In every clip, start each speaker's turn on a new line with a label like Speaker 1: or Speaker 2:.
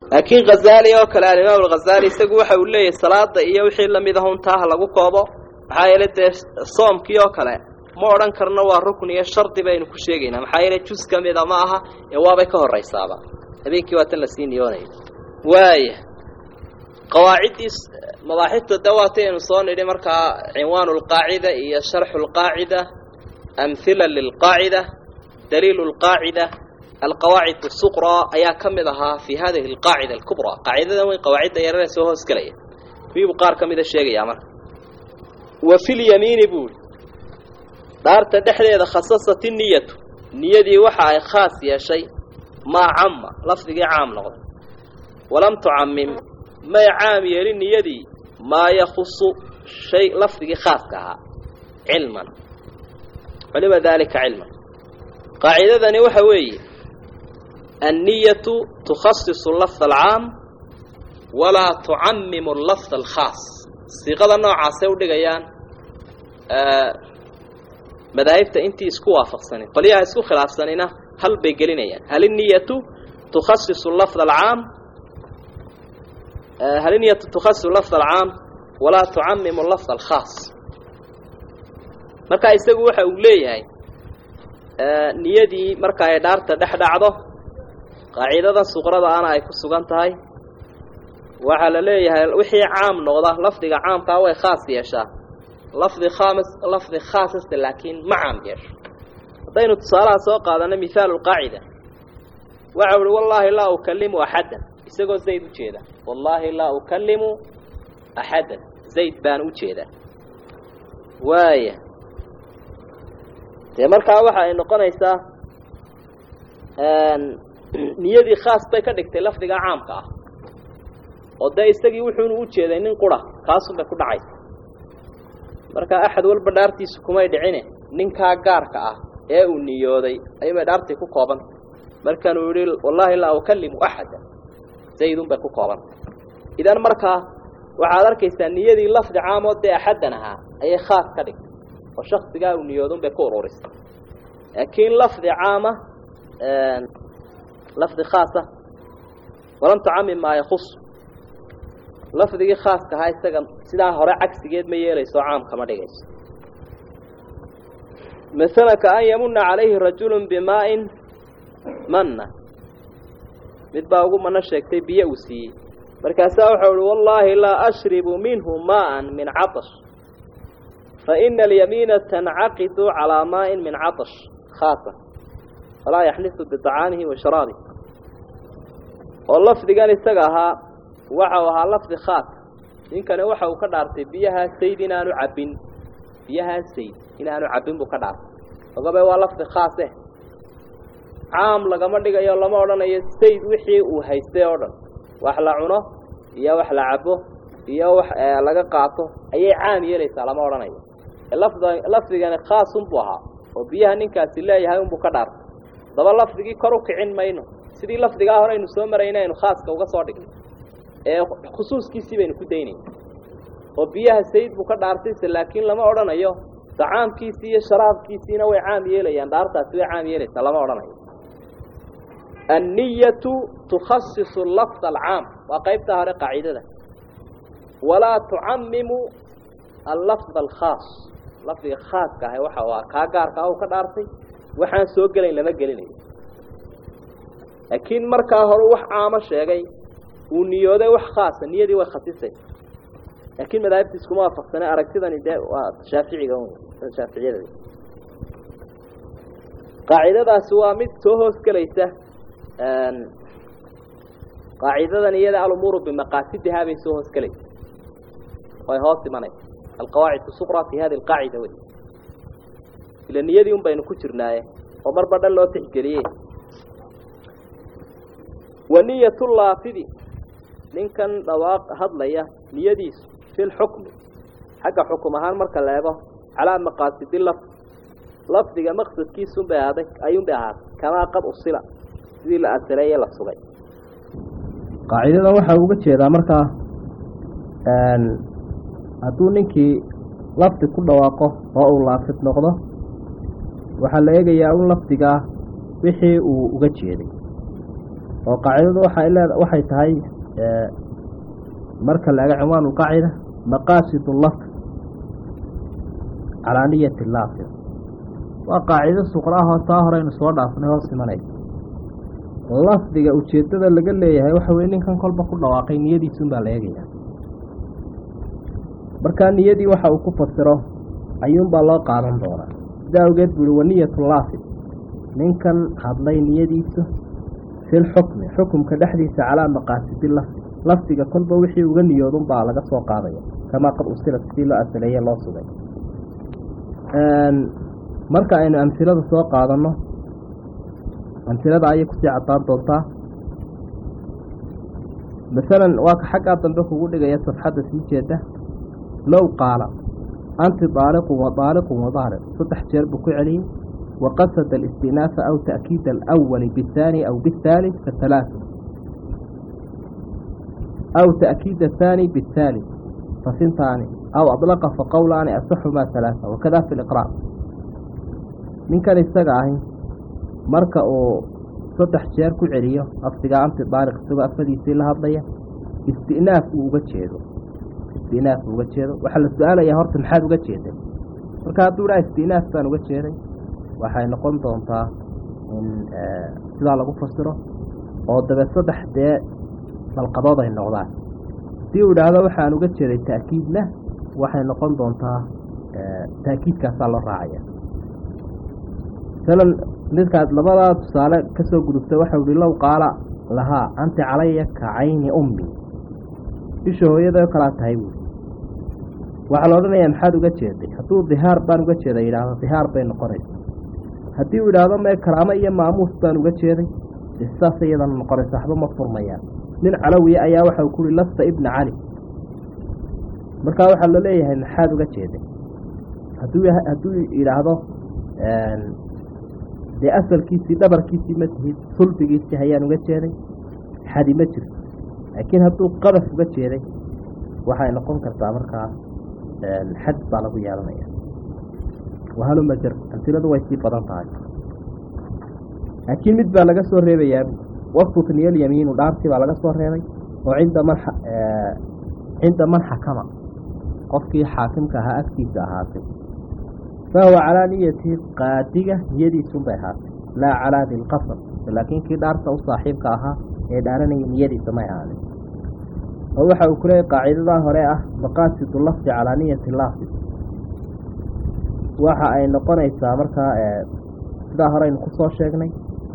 Speaker 1: laakiin khazaali oo kale alimaam alkhazaali isagu waxa uu leeyahay salaada iyo wixii lamid ah untaaha lagu koobo maxaa yeele dee soomkii oo kale ma odhan karno waa rukn iyo shardi baynu ku sheegaynaa maxaa yeele jus ka mida ma aha ee waabay ka horraysaaba habeenkii waa tan lasii niyoonaya waaya qawaaciddii mabaaxifta dawaataynu soo nidhi markaa cinwaanu lqaacida iyo sharxu lqaacida amhila lilqaacida daliilu lqaacida alqawaacid asuqraa ayaa ka mid ahaa fi hadihi alqaacida alkubraa qaacidadan weyn qawaacidda yarare soo hoos gelaya miibuu qaar ka mida sheegayaa marka wa fi lyamiini buuri dhaarta dhexdeeda khasasat niyatu niyadii waxa ay khaas yeeshay maa camma lafdigii caam noqday walam tucamim may caam yeelin niyadii maa yakhusu shay lafdigii khaaska ahaa cilman culima daalika cilman qaacidadani waxa weeye anniyatu tukhasisu lafd alcaam walaa tucamimu lafd alkhaas siiqada noocaasay u dhigayaan madaahibta intii isku waafaqsanin qolyaha isku khilaafsanina hal bay gelinayaan hal inniyatu tukhasisu lafd alcaam hal inniyatu tukhasisu lafd alcaam walaa tucamimu lafd alkhaas marka isagu waxa uu leeyahay niyadii marka ay dhaarta dhex dhacdo qaacidadan suqrada ana ay ku sugan tahay waxaa la leeyahay wixii caam noqda lafdiga caamkaa way khaas yeeshaa lafdi khaamis lafdi khaasasta laakiin ma caam yeesho haddaynu tusaalaha soo qaadano mihaalu lqaacida waxa uhi wallaahi laa ukalimu axaddan isagoo zayd u jeeda wallaahi laa ukalimu axaddan zayd baan u jeedaa waaya dee markaa waxa ay noqonaysaa niyadii khaas bay ka dhigtay lafdiga caamka ah oo dee isagii wuxuunu u jeeday nin qura kaasunbay ku dhacaysa marka axad walba dhaartiisu kumay dhicine ninkaa gaarka ah ee uu niyooday ayuubay dhaartii ku koobanta markaanuu yihi wallaahi laa ukalimu axada zaydun bay ku koobanta idan markaa waxaad arkaysaa niyadii lafdi caamoo dee axaddan ahaa ayay khaas ka dhigtay oo shaksigaa uu niyoodun bay ku ururisay laakiin lafdi caama lafdi khaasa walam tucamim maa yakus lafdigii khaaska ahaa isaga sidaa hore cagsigeed ma yeelayso caam kama dhigayso masala ka an yamuna calayhi rajulu bimaa-in manna mid baa ugu mano sheegtay biyo uu siiyey markaasaa waxau uhi wallaahi laa ashribu minhu maaan min catash faina alyamiina tancaqidu calaa maa'in min catash khaasa falaa yaxlisu biطacaamihi wa sharaabihi oo lafdigan isaga ahaa waxau ahaa lafdi khaas ninkani waxa uu ka dhaartay biyahaa sayd inaanu cabbin biyahaa sayd inaanu cabbin buu ka dhaartay ogabe waa lafdi khaase caam lagama dhigayo lama odhanayo sayd wixii uu haystay oo dhan wax la cuno iyo wax la cabbo iyo wax laga qaato ayay caam yeelaysaa lama odhanayo lafd lafdigani khaasunbuu ahaa oo biyaha ninkaasi leeyahay unbuu ka dhaartay daba lafdigii kor u kicin mayno sidii lafdigaa hore aynu soo marayna aynu khaaska uga soo dhigno ee khusuuskiisii baynu ku daynayna oo biyaha sayid buu ka dhaartayse laakiin lama odhanayo dacaamkiisii iyo sharaabkiisiina way caam yeelayaan dhaartaasi way caam yeelaysaa lama odhanayo anniyatu tukhasisu lafd alcaam waa qaybtaa hore qaacidada walaa tucamimu allafd alkhaas lafdiga khaaska ahay waxa waa kaa gaarka ah u ka dhaartay waxaan soo gelayn lama gelinayo laakiin markaa hore wax caamo sheegay uu niyooday wax khaasa niyadii way khasisay laakiin madaahibta iskuma waafaqsane aragtidani dee waa shaaficiga shaaficiyada qaacidadaasi waa mid soo hoos gelaysa qaacidadan iyada alumuuru bimaqaasidihaa bay soo hoos gelaysa way hoos imanaysa alqawaacid suqra fi hadi alqaacida wey ila niyadii un baynu ku jirnaaye oo marba dhan loo tixgeliye wa niyatu laafidi ninkan dhawaaq hadlaya niyadiisu fi lxukmi xagga xukum ahaan marka la eego calaa maqaasidi lafd lafdiga maqsadkiisunbay ahaaday ayuunbay ahaatay kamaa qad usila sidii la asireeye la sugay
Speaker 2: qaacidada waxaa uga jeedaa markaa hadduu ninkii lafdi ku dhawaaqo oo uu laafid noqdo waxaa la eegayaa un lafdigaa wixii uu uga jeeday oo qaacidadu waxay leeda waxay tahay marka la ega cinwaan ulqaacida maqaasid lafd calaa niyati laafid waa qaacido suqraahoo taa horeynu soo dhaafnay hoos imanaysa lafdiga ujeeddada laga leeyahay waxa weye ninkan kolba ku dhawaaqay niyadiisunbaa la eegaya markaa niyadii waxa uu ku fasiro ayuunbaa loo qaadan doonaa sidaa awgeed buu ihi waniyatu laafid ninkan hadlay niyadiisu fil xukmi xukumka dhexdiisa calaa maqaasidi lafdi lafdiga kolba wixii uga niyoodunbaa laga soo qaadaya kamaa qad usilat sidii loo asaleeye loo sugay marka aynu amhilada soo qaadanno amhilada ayay kusii cadaan doontaa masalan waa ka xaggaa dambe kugu dhigaya safxadda sii jeeda low qaala anti daaliqun wa daaliqun wa daaliq saddex jeer buu ku celiyey waqasada alistinaasa aw ta'kiida alawali bihaani aw bihaalid fa halaatu aw ta'kiida athaani bihaalid fa sintaani aw adlaqa fa qowlaani asaxumaa halaasa wakada fi liqraar ninkan isaga ahi marka uu saddex jeer ku celiyo lafdigaa anti daaliq isagoo afadiisii la hadlaya istinaaf uu uga jeedo istinaaf uu uga jeedo waxaa la su-aalayaa horta maxaad uga jeeday marka hadduu dhaha istinaaf baan uga jeeday waxay noqon doontaa in sidaa lagu fasiro oo dabe saddex dee dalqadood ay noqdaan haddii uu idhaahdo waxaan uga jeeday ta'kiidna waxay noqon doontaa ta'kiidkaasaa loo raacaya masalan midkaad labadaa tusaale ka soo gudubtay waxau ihi low qaala lahaa anti calaya ka cayni ummi isha hooyada kalaa tahay buui waxaa la odhanayaa maxaad uga jeeday hadduu dihaar baan uga jeeday yidhaahdo dihaar bay noqonaysa haddii uu idhaahdo mee karaamo iyo maamuus baan uga jeeday saas iyadana noqonaysa waxba ma furmayaan nin calowiya ayaa waxa ku uhi lasta ibna cali markaa waxaa la leeyahay maxaad uga jeeday hadduu hadduu yidhaahdo dee asalkiisii dhabarkiisii ma tihid sulbigiisii hayaan uga jeeday xadi ma jirto laakiin hadduu qadaf uga jeeday waxay noqon kartaa markaa xad baa lagu yeelanaya wahaluma jar amsiladu way sii badan tahay laakiin mid baa laga soo reebayaa wastutniya alyamiinu dhaartii baa laga soo reebay oo cinda man cinda man xakama qofkii xaakimka ahaa agtiisa ahaatay fahuwa calaa niyati qaadiga niyadiisunbay ahaatay laa calaa dilqasam laakiin kii dhaarta u saaxiibka ahaa ee dhaaranaya niyadiisa may ahaanin oo waxa uu kuleeyay qaacidadaa hore ah maqaasidu lafdi calaa niyati laafid waxa ay noqonaysaa markaa sidaa horeynu kusoo sheegnay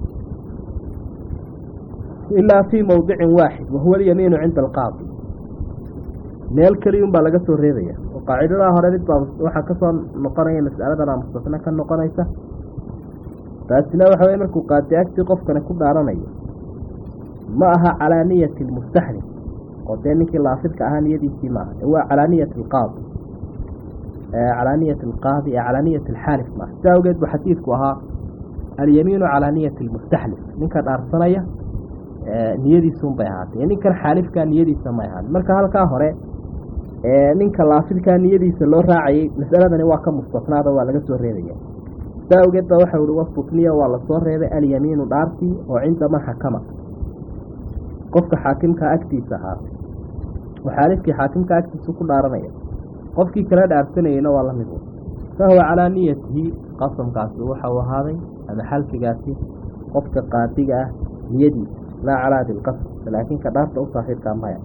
Speaker 2: ilaa fii mowdicin waaxid wahuwa alyamiinu cinda alqaadi meel keliyun baa laga soo reebaya oo qaacidadaa hore mid baa waxaa kasoo noqonaya mas'aladana mustasna ka noqonaysa taasina waxa weye markuu qaadi agtii qofkani ku dhaaranayo ma aha calaa niyati lmustaxlif oo dee ninkii laafidka ahaa niyadiisii maaha waa calaa niyati alqaadi calaa niyati alqaadi ee calaa niyati alxaalif maaha sidaa awgeed bu xadiidku ahaa alyamiinu calaa niyati almustaxlif ninka dhaarsanaya niyadiisun bay ahaatay ninkan xaalifkaa niyadiisa may ahaatay marka halkaa hore ninka laafidkaa niyadiisa loo raacayay masaladani waa ka mustasnaada waa laga soo reebaya sidaa awgeed ba waxa uhi wasutniya waa lasoo reebay alyamiinu dhaartii oo cinda man xakama qofka xaakimkaa agtiisa ahaatay oo xaalifkii xaakimka agtiisu ku dhaaranaya qofkii kala dhaarsanayeyna waa lamid fahuwa calaa niyatihi qasamkaasi waxau ahaaday ama xalfigaasi qofka qaadiga ah niyadiisa laa calaa dilqasam laakiin ka dhaarta u saaxiibkaa maya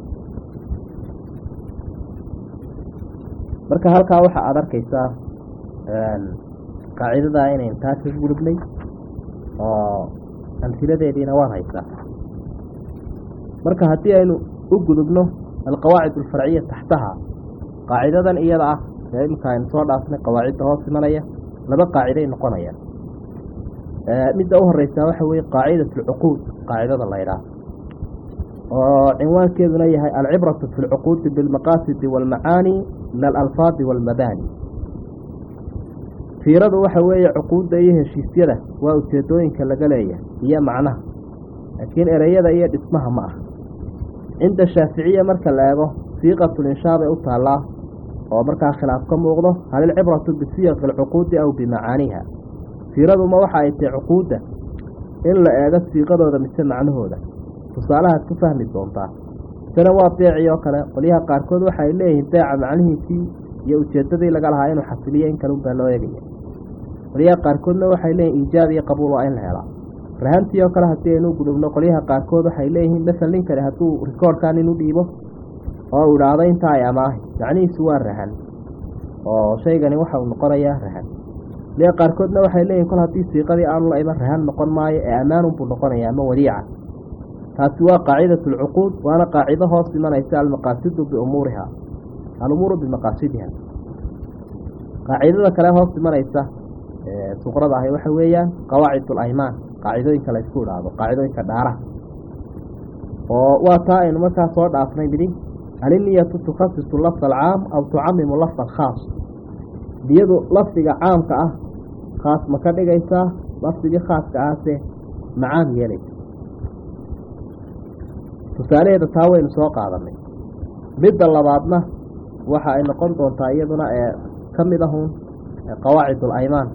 Speaker 2: marka halkaa waxa aada arkaysaa qaacidadaa inayn taa ka gudubnay oo amhiladeediina waad haysaa marka haddii aynu u gudubno alqawaacid alfarciya taxtaha qaacidadan iyada ah ee imika aynu soo dhaafnay qawaacidda hoos imanaya laba qaaciday noqonayaan midda u horeysaa waxa weye qaacidat alcuquud qaacidada la ydhaah oo cinwaankeeduna yahay alcibratu fi lcuquudi bilmaqaasidi waalmacaani min alalfaadi waalmabaani fiiradu waxa weeye cuquudda iyo heshiisyada waa ujeedooyinka laga leeyahay iyo macnaha laakiin ereyada iyo dhismaha ma ah cinda shaaficiya marka la eego siiqatulinshaa bay u taallaa oo markaa khilaaf ka muuqdo hal ilcibratu bisiyaqi alcuquudi aw bimacaaniha fiiraduma waxa ay tahay cuquudda in la eego siiqadooda mise macnahooda tusaalahaad ku fahmi doontaa isana waa beecii oo kale qolyaha qaarkood waxa ay leeyihiin beeca macnihiisii iyo ujeeddadii laga lahaa inuu xasiliyo in kalun baa loo eegaya qolyaha qaarkoodna waxay leeyihin iijaab iyo qabuul waa in la helaa rahantii oo kale haddii aynu gudubno qolyaha qaarkood waxay leeyihiin masal ninkani hadduu rikoorhkan inu dhiibo oo u idhaahdo intaa ay amaahi macnihiisu waa rahan oo shaygani waxa uu noqonayaa rahan qolyaha qaarkoodna waxay leeyihin kol haddii siiqadii aanu la iman rahan noqon maayo ee ammaanunbuu noqonaya ama wadiica taasi waa qaacidatu alcuquud waana qaacido hoos imanaysa almaqaasidu biumuuriha alumuuru bimaqaasidiha qaacidada kale hoos imanaysa suqrada ahi waxa weeyaan qawaacid alaymaan qaacidooyinka la isku idhaahdo qaacidooyinka dhaaraha oo waa taa aynu markaa soo dhaafnay midi aliniyatu tukhasisu lafda alcaam aw tucamimu lafda alkhaas niyadu lafdiga caamka ah khaas ma ka dhigaysaa lafdigii khaaska ahse macaam yeelaysa tusaalaheeda taa waynu soo qaadanay midda labaadna waxa ay noqon doontaa iyaduna ee ka mid ahun qawaacid alaymaan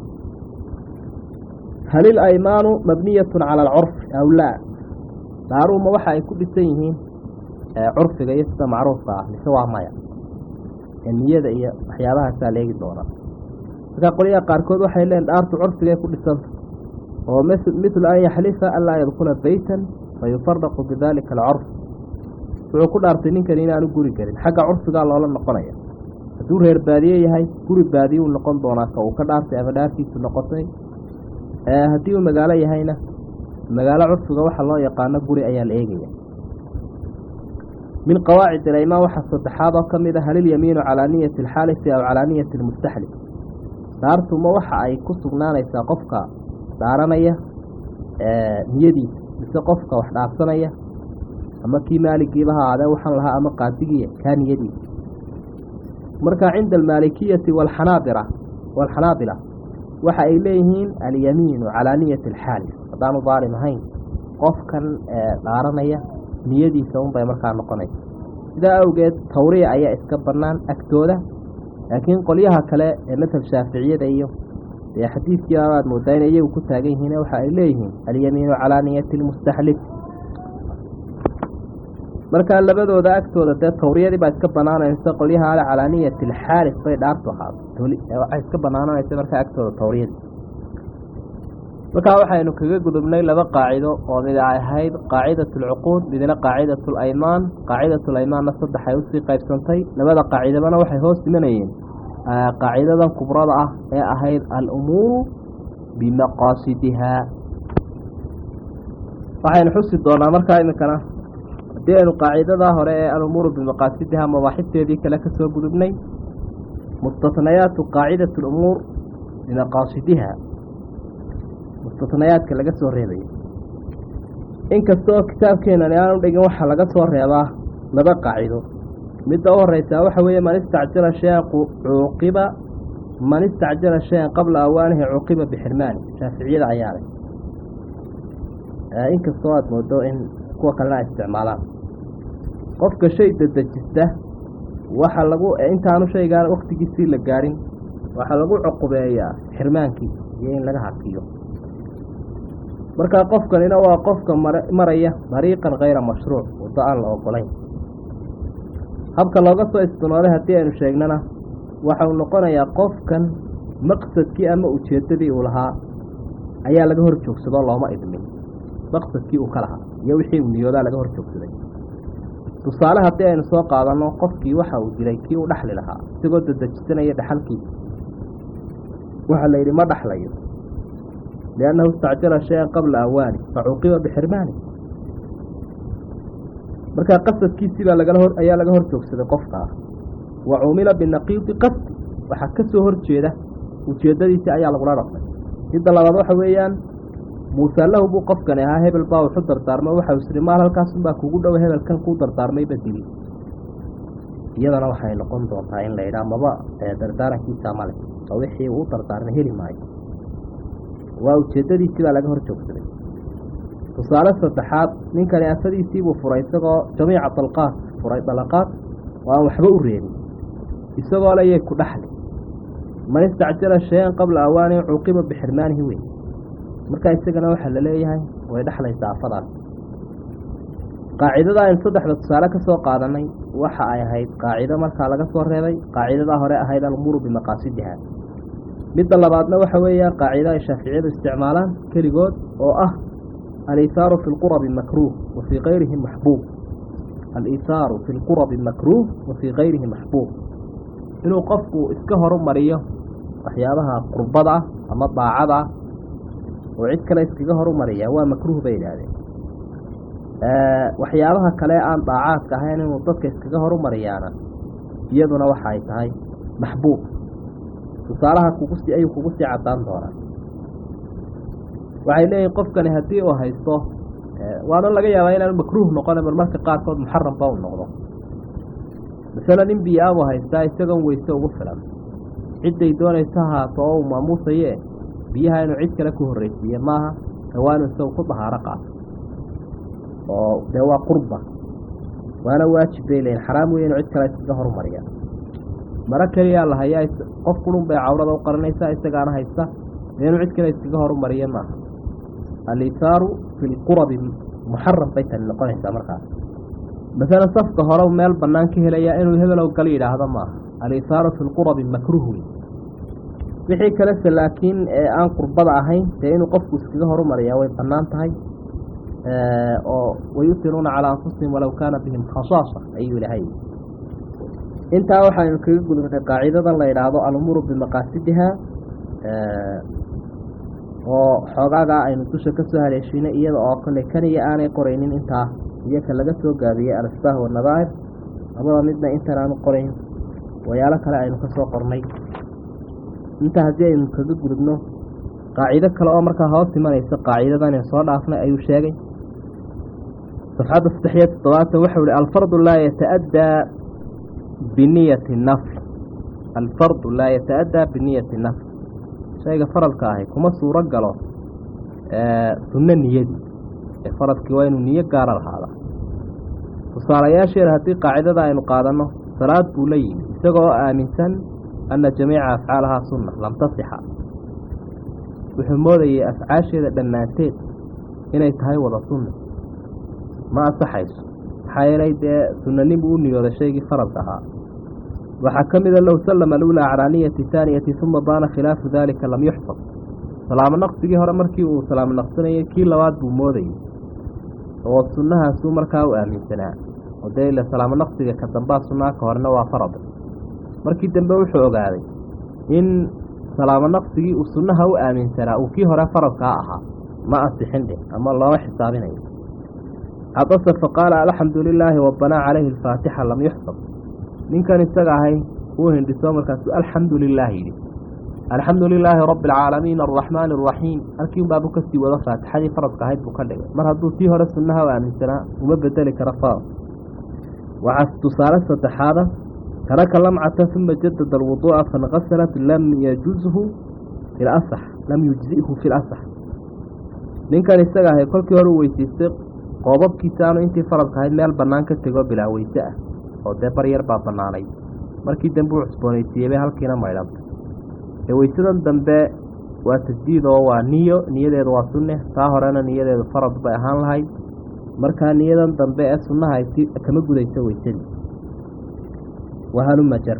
Speaker 2: hal ilaymaanu mabniyatun cala alcurfi aw laa dhaaruhuma waxa ay ku dhisan yihiin curfiga iyo sida macruufka ah mise waa maya niyada iyo waxyaabahaasaa leegi doona markaa qolyaha qaarkood waxay leeyiin dhaartu curfigay ku dhisanta oo mithlu an yaxlifa anlaa yadkula beytan fayufaraqu bidalika alcurf wuxuu ku dhaartay ninkani inaanu guri gelin xagga curfigaa loola noqonaya hadduu reer baadiye yahay guri baadiye uu noqon doonaa ka uu ka dhaartay ama dhaartiisu noqotay haddii uu magaalo yahayna magaalo curfiga waxa loo yaqaano guri ayaa la eegaya min qawaacid alaymaan waxaa saddexaad oo ka mid a halilyamiinu calaa niyati alxaalifi aw calaa niyati almustaxlif dhaartuma waxa ay ku sugnaanaysaa qofka dhaaranaya niyadiisa mise qofka wax dhaarsanaya ama kii maaligiiba ha aadee waxaan lahaa ama qaadigiya kaa niyadiisa marka cinda almaalikiyati waalxanaabira waalxanaabila waxa ay leeyihiin alyamiinu calaa niyati alxaalif haddaanu daalim ahayn qofkan dhaaranaya niyadiisa unbay markaa noqonaysa sidaa awgeed tawriya ayaa iska bannaan agtooda laakiin qolyaha kale ee madhab shaaficiyada iyo dee xadiidkii abaad moodaa inay iyagu ku taagan yihiin waxa ay leeyihiin alyamiinu calaa niyati lmustaxlif markaa labadooda agtooda dee tawriyadii baa iska banaanaysa qolyaha ale calaa niyati alxaalif bay dhaartu ahaato waxay iska banaananaysa markaa agtooda tawriyadii markaa waxaynu kaga gudubnay laba qaacido oo mid ay ahayd qaacidat alcuquud midna qaacidat alaymaan qaacidat alaymaanna saddex ay usii qaybsantay labada qaacidabana waxay hoos imanayeen qaacidadan kubrada ah ee ahayd alumuuru bimaqaasidihaa waxaynu xusi doonaa markaa iminkana haddii aynu qaacidadaa hore ee alumuuru bimaqaasidihaa mabaaxibteedii kale ka soo gudubnay mustatnayaatu qaacidat alumuur bimaqaasidiha mustatnayaadka laga soo reebayo inkasta oo kitaabkeenani aanu dhigin waxaa laga soo reebaa laba qaacido midda u horeysaa waxa weeye man istacjala shayan cuuqiba man istacjala shayan qabla awaanihi cuuqiba bixirmaani shaaficiyada ayaa leh inkastoo aada moodo in kuwa kalena ay isticmaalaan qofka shay dadejista waxa lagu intaanu shaygaan waktigiisii la gaadhin waxaa lagu cuqubeeyaa xirmaankiisa iyo in laga hakiyo markaa qofkanina waa qofka maraya dariiqan kayra mashruuc waddo aan la ogolayn habka looga soo istinooday haddii aynu sheegnana waxa uu noqonayaa qofkan maqsadkii ama ujeeddadii uu lahaa ayaa laga hor joogsadoo looma idmin maqsadkii uu ka lahaa iyo wixii uu niyoodaa laga hor joogsaday tusaale haddii aynu soo qaadanno qofkii waxa uu dilay kii uu dhaxli lahaa isagoo dadejisanaya dhaxalkiisa waxaa la yidhi ma dhaxlayo liannahu istacjala shayan qabla awaani facuqiba bixirmaani markaa qasadkiisii baa lagala hor ayaa laga hor joogsaday qofkaa wa cumila binaqiidi qasdi waxaa ka soo hor jeeda ujeeddadiisii ayaa lagula dhaqmay midda labaad waxa weeyaan muuse lahu buu qofkani ahaa hebel baa wuxu dardaarmay waxa uu siri maal halkaasunbaa kugu dhow hebelkan kuu dardaarmayba dili iyadana waxay noqon doontaa in la yidhaha maba dardaarankiisa male oo wixii uu dardaarmay heli maayo waa ujeeddadiisii baa laga hor joogsaday tusaale saddexaad ninkani afadiisiibuu furay isagoo jamiica dalqaad furay dalaqaad oo aan waxba u reebin isagoo le yay ku dhaxli man istacjala shayan qabla awaani cuuqiba bixirmaanihi wey markaa isagana waxaa la leeyahay way dhexlaysaa afadaas qaacidada aynu saddexda tusaale ka soo qaadanay waxa ay ahayd qaacido markaa laga soo reebay qaacidadaa hore ahayd alumuuru bimaqaasidiha midda labaadna waxa weeyaan qaacido ay shaaficiyadu isticmaalaan keligood oo ah aliithaaru fi lqurabi makruuh wa fii kayrihi maxbuub aliithaaru fi lqurabi makruuh wa fii kayrihi maxbuub inuu qofku iska horumariyo waxyaabaha qurbada ah ama daacada ah oo cid kale iskaga horumariya waa makruuh bay yidhaahdeen waxyaabaha kale aan daacaadka ahayn inuu dadka iskaga horumariyaana iyaduna waxa ay tahay maxbuub tusaalaha kugusi ayuu kugu sii caddaan doonaa waxay leeyihin qofkani haddii uu haysto waana laga yaabaa inaanu makruuh noqona bal marka qaarkood muxaramba u noqdo masale nin biyo-aabuu haystaa isagoon weyse ugu filan cidday doonaysa haato oo uu maamuusaye biyaha inuu cid kale ku horreysiiye maaha hawaanu isagu ku dahaaro qaato oo dee waa qurba waana waajib bay leeyihin xaraam weeye inuu cid kale iskaga horumariya maro keliyaa la hayaa qof qurun bay cawrada u qaranaysaa isagaana haysta dee inuu cid kale iskaga horumariya maaha aliithaaru fi lqurabi muxaram bay tani noqonaysaa markaas masalan safka hore meel bannaan ka helaya inuu hebelow gal yidhaahdo maaha aliithaaru fi lqurabi makruuh wey wixii kalese laakiin ee aan qurbada ahayn dee inuu qofku iskaga horumariyaa way bannaan tahay oo wayutiruuna calaa anfusihim walow kaana bihim khasaasa ayuu ilahay intaa waxaynu kaga gudubnay qaacidadan la yidhaahdo alumuuru bimaqaasidiha oo xoogaagaa aynu dusha ka soo haleeshiinay iyada oo kale kaniya aanay qoraynin intaa iyo ka laga soo gaabiyey alasbaah wanadaahir labada midna intan aanu qorayn wayaalo kale aynu ka soo qornay intaa haddii aynu kaga gudubno qaacido kale oo markaa hoos imanaysa qaacidadan soo dhaafnay ayuu sheegay safxadda saddex iyo toddobaatan waxau ihi alfardu laa yata-addaa biniyati nafl alfardu laa yata-addaa biniyati nafl shayga faradka ahi kuma suuro galo sunno niyadii ee faradkii waa inuu niyo gaara lahaada tusaalayaasheeda haddii qaacidada aynu qaadanno salaad buu la yimi isagoo oo aaminsan anna jamiica afcaalahaa sunna lam tasixa wuxuu moodayay afcaasheeda dhammaanteed inay tahay wada sunna ma ansaxayso maxaa yeelay dee sunnanin buu u niyooday shaygii faradka ahaa waxaa ka mida low sallama alulaa calaa niyati taaniyati uma baana khilaafu daalika lam yuxfad salaamo naqsigii hore markii uu salaamo naqsanayay kii labaad buu moodayay oo sunnahaasuu markaa u aaminsanaa oo dee ila salaamo naqsiga ka dambaa sunnaa ka horena waa farad markii dambe wuxuu ogaaday in salaamo naqsigii uu sunnaha u aaminsanaa uu kii hore faradkaa ahaa ma ansixin dheh ama looma xisaabinayo cadase faqaala alxamdu lilaahi wabanaa calayhi alfaatixa lam yuxsab ninkan isaga ahay uu hindhiso markaasu alxamdu lilaahi yidhi alxamdu lilaahi rabbi alcaalamiin alraxmaani araxiim halkii unbaabu kasii wado faatixadii faradka ahayd buu ka dhigay mar hadduu tii hore sunnaha u aaminsanaa uma bedeli karo farad waxaa tusaale saddexaada taraka lamcata uma jadada alwuduu'a fanqasalat lam yajuzhu fi lasax lam yujzihu fi lasax ninkan isaga ahay kolkii hore u weysiistay qoobabkiisa aanu intii faradka ahayd meel bannaan ka tego bilaa weyse ah oo dee baryar baa bannaanay markii dambe uu cusboonaysiiyey bay halkiina maydhantay ee weysadan dambe waa tasdiid oo waa niyo niyadeedu waa sunne taa horena niyadeedu farad bay ahaan lahayd markaa niyadan dambe ee sunnaha ay si kama gudayso weysadii wahalumajar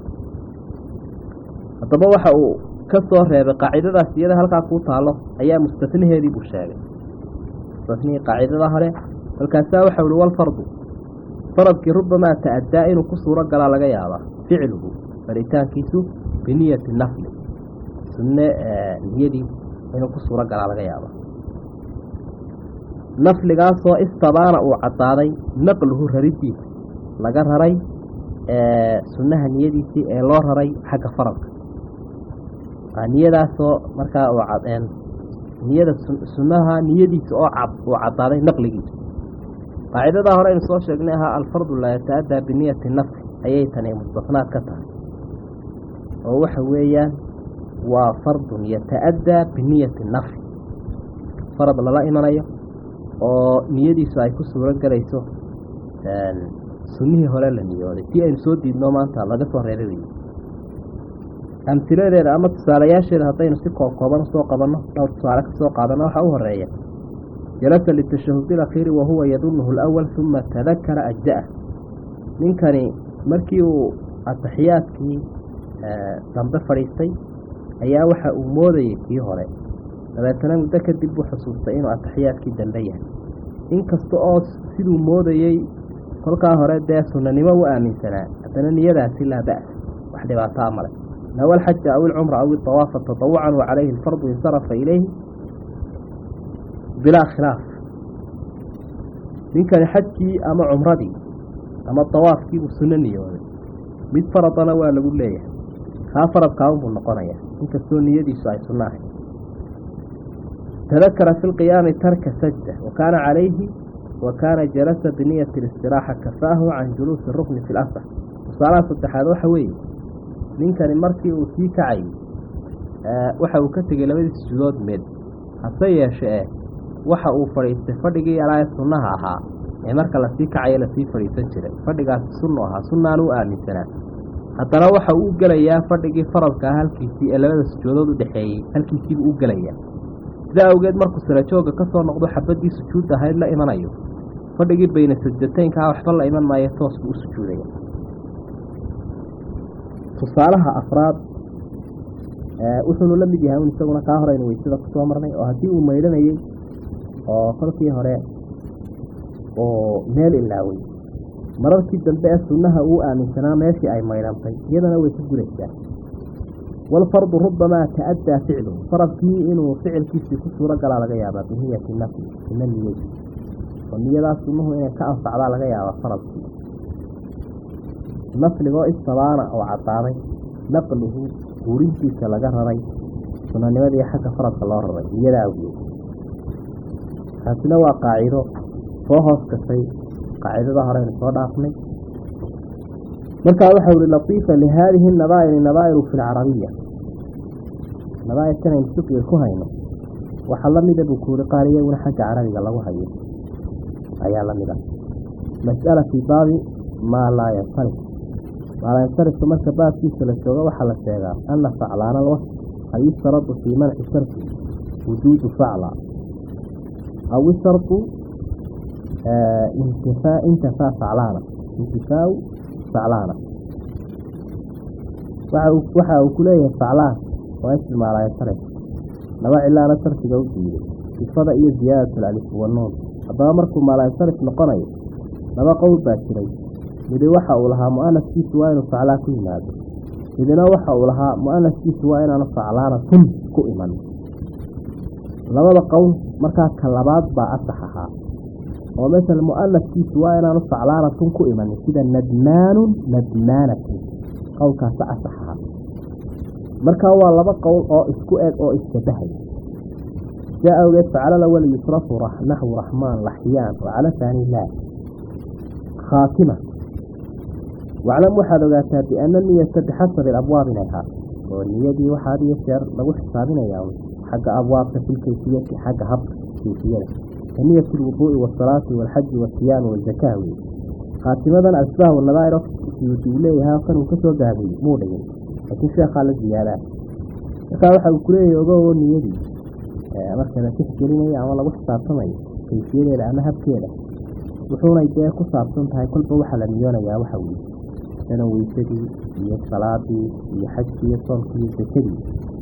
Speaker 2: haddaba waxa uu ka soo reebay qaacidadaas iyada halkaa kuu taalo ayaa mustatnaheedii buu sheegay mustatnihii qaacidada hore markaasaa waxau ihi walfardu faradkii rubamaa ta-addaa inuu ku suuro galaa laga yaabaa ficluhu faritaankiisu biniyati nafli sunne niyadii inuu ku suuro galaa laga yaabaa nafligaasoo istabaana uu caddaaday naqluhu raridiisa laga raray sunnaha niyadiisii ee loo raray xagga faradka niyadaasoo markaa uu cadeen niyada sunnaha niyadiisa oo cad uu caddaaday naqligiisa qaacidadaa hore aynu soo sheegnay ahaa alfardu laa yata-addaa biniyati nafsi ayay tani mustafnaad ka tahay oo waxa weeyaan waa fardun yata-addaa biniyati nafsi farad lala imanayo oo niyadiisu ay ku suuro galayso sunnihii hore la niyooday si aynu soo diidno maanta laga soo reebay wey amtiladeeda ama tusaalayaasheeda haddaynu si koob kooban usoo qabanno dhowr tusaale ka soo qaadano waxaa u horeeya jalasa litashahudi alakhiiri wahuwa yadunuhu alawal uma tadakara ajza'ah ninkani markii uu ataxiyaadkii dambe fadhiistay ayaa waxa uu moodayay kii hore dabeetana muddo kadib buu xusuustay inuu ataxiyaadkii dambe yahay inkasta oo siduu moodayey kolkaa hore dee sunanimo u aaminsanaa haddana niyadaasi laa ba'sa wax dhibaataa male nawa alxaja aw ilcumra aw idawaafa tatawucan wa calayhi alfardu insarafa ilayhi bilaa khilaaf ninkani xajkii ama cumradii ama dawaafkiibuu sunno niyooday mid faradana waa lagu leeyahay kaa faradkaaunbuu noqonayaa inkastoo niyadiisu ay sunno ahay tadakara fi lqiyaami tarka sajda wa kaana calayhi wa kaana jalasa biniyati listiraaxa kafaahu can juluusi rukni fi lasr tusaalaha saddexaad waxa weeye ninkani markii uu sii kacayy waxa uu ka tegey labadii sujuudood mid hase yeeshe eh waxa uu fadhiistay fadhigii yalaae sunnaha ahaa ee marka lasii kacayo lasii fadhiisan jiray fadhigaasi sunnu ahaa sunnaan u aaminsanaa haddana waxa uu u gelayaa fadhigii faradka ah halkiisii ee labada sujuudood u dhexeeyey halkiisiibuu u gelayaa sidaa awgeed markuu sirajooga ka soo noqdo xabaddii sujuud ahayd la imanayo fadhigii bayna sajdateynkaa waxba la iman maayo toos buu u sujuudaya tusaalaha afraad wuxuunu la mid yahay un isaguna kaa horeynu weysada kusoo marnay oo haddii uu maydhanayey oo kolkii hore oo meel ilaaway mararkii dambe ee sunnaha uu aaminsanaa meeshii ay maydhantay iyadana way ku guraysaa walfardu rubamaa ta'addaa ficluhu faradkii inuu ficilkiisii ku suuro galaa laga yaabaa biniyati nafli ina niyey oo niyadaas sunnuhu inay ka anfacdaa laga yaabaa faradkii nafligoo istabaana oo caddaaday naqluhu guurintiisa laga raray sunanimadii xagga faradka loo raray niyada awgeed taasina waa qaacido soo hoos gashay qaacidada horeynu soo dhaafnay markaa waxau ihi latiifa lihaadihi nadaa'iri nadaa'iru fi lcarabiya nadaa'irkan aynu fiqiga ku hayno waxaa la mida buu kuuri qaar iyaguna xagga carabiga lagu hayo ayaa la mid ah mas'ala fii baabi maa laa yansarif maa laa yansarifka marka baabkiisa la joogo waxaa la sheegaa ana faclaana alwasf qad yustaradu fii manci sarfi wujuudu facla aw ishardu intifaa intafaa faclaana intifaau faclaana waxa uu ku leeyahay faclaan waa ismi maa laa yansarif laba cilaana sarfiga u diiday sifada iyo ziyaadat alif wanuun haddaba markuu maalaansarif noqonayo laba qowl baa jiray midi waxa uu lahaa mu'anaskiisu waa inuu faclaa ku yimaado midina waxa uu lahaa mu'anaskiisu waa inaanu faclaana tun ku iman labada qowl markaa ka labaad baa asax ahaa oo masala mu'anaskiisu waa inaanu faclaana tun ku imanin sida nadmaanun nadmaanatun qowlkaasa asax ahaa markaa waa laba qowl oo isku eg oo issabahay sidaa awgeed facala lawal yusrafu naxwu raxmaan laxyaan wacala taani laa khaatima waclam waxaad ogaataa biana niyata bixasabi alabwaab inay haa oo niyadii waxaa had iyo jeer lagu xisaabinayaa xagga abwaabka fi lkayfiyati xagga habka kayfiyada ka niyati alwuduu'i waasalaati waalxaji waasiyaami wazakaa wey khaatimadan asbaah wanadaa'ir siyuuti uu leeyahay kan uu ka soo gaabiyey muu dhigin laakiin sheekhaa la ziyaadaa markaa waxa uu kuleeyahay ogooo niyadii marka la tixgelinayo ama lagu xisaabtamayo kayfiyadeeda ama habkeeda wuxuunay dee ku saabsan tahay kolba waxaa la niyoonayaa waxa weye sida weysadii iyo salaadii iyo xajkii iyo soomkii iyo sakadii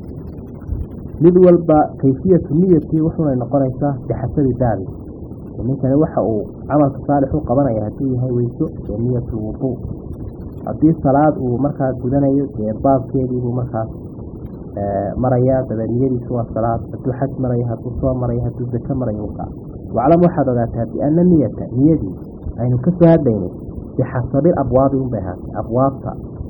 Speaker 2: mid walba kayfiyatu niyatii wuxuunay noqonaysaa bixasabi baabi ninkani waxa uu camalka saalix u qabanaya hadduu yahay weyso ee niyatu wuduu haddii salaad uu markaa gudanayo dee baabkeediibuu markaas marayaa dabeed niyadiisu waa salaad hadduu xaj marayo hadduu soo marayo hadduu zako marayo ukaa waclam waxaad ogaataa biana niyata niyadii aynu ka soo hadlaynay bixasabil abwaabi unbay ahaatay abwaabta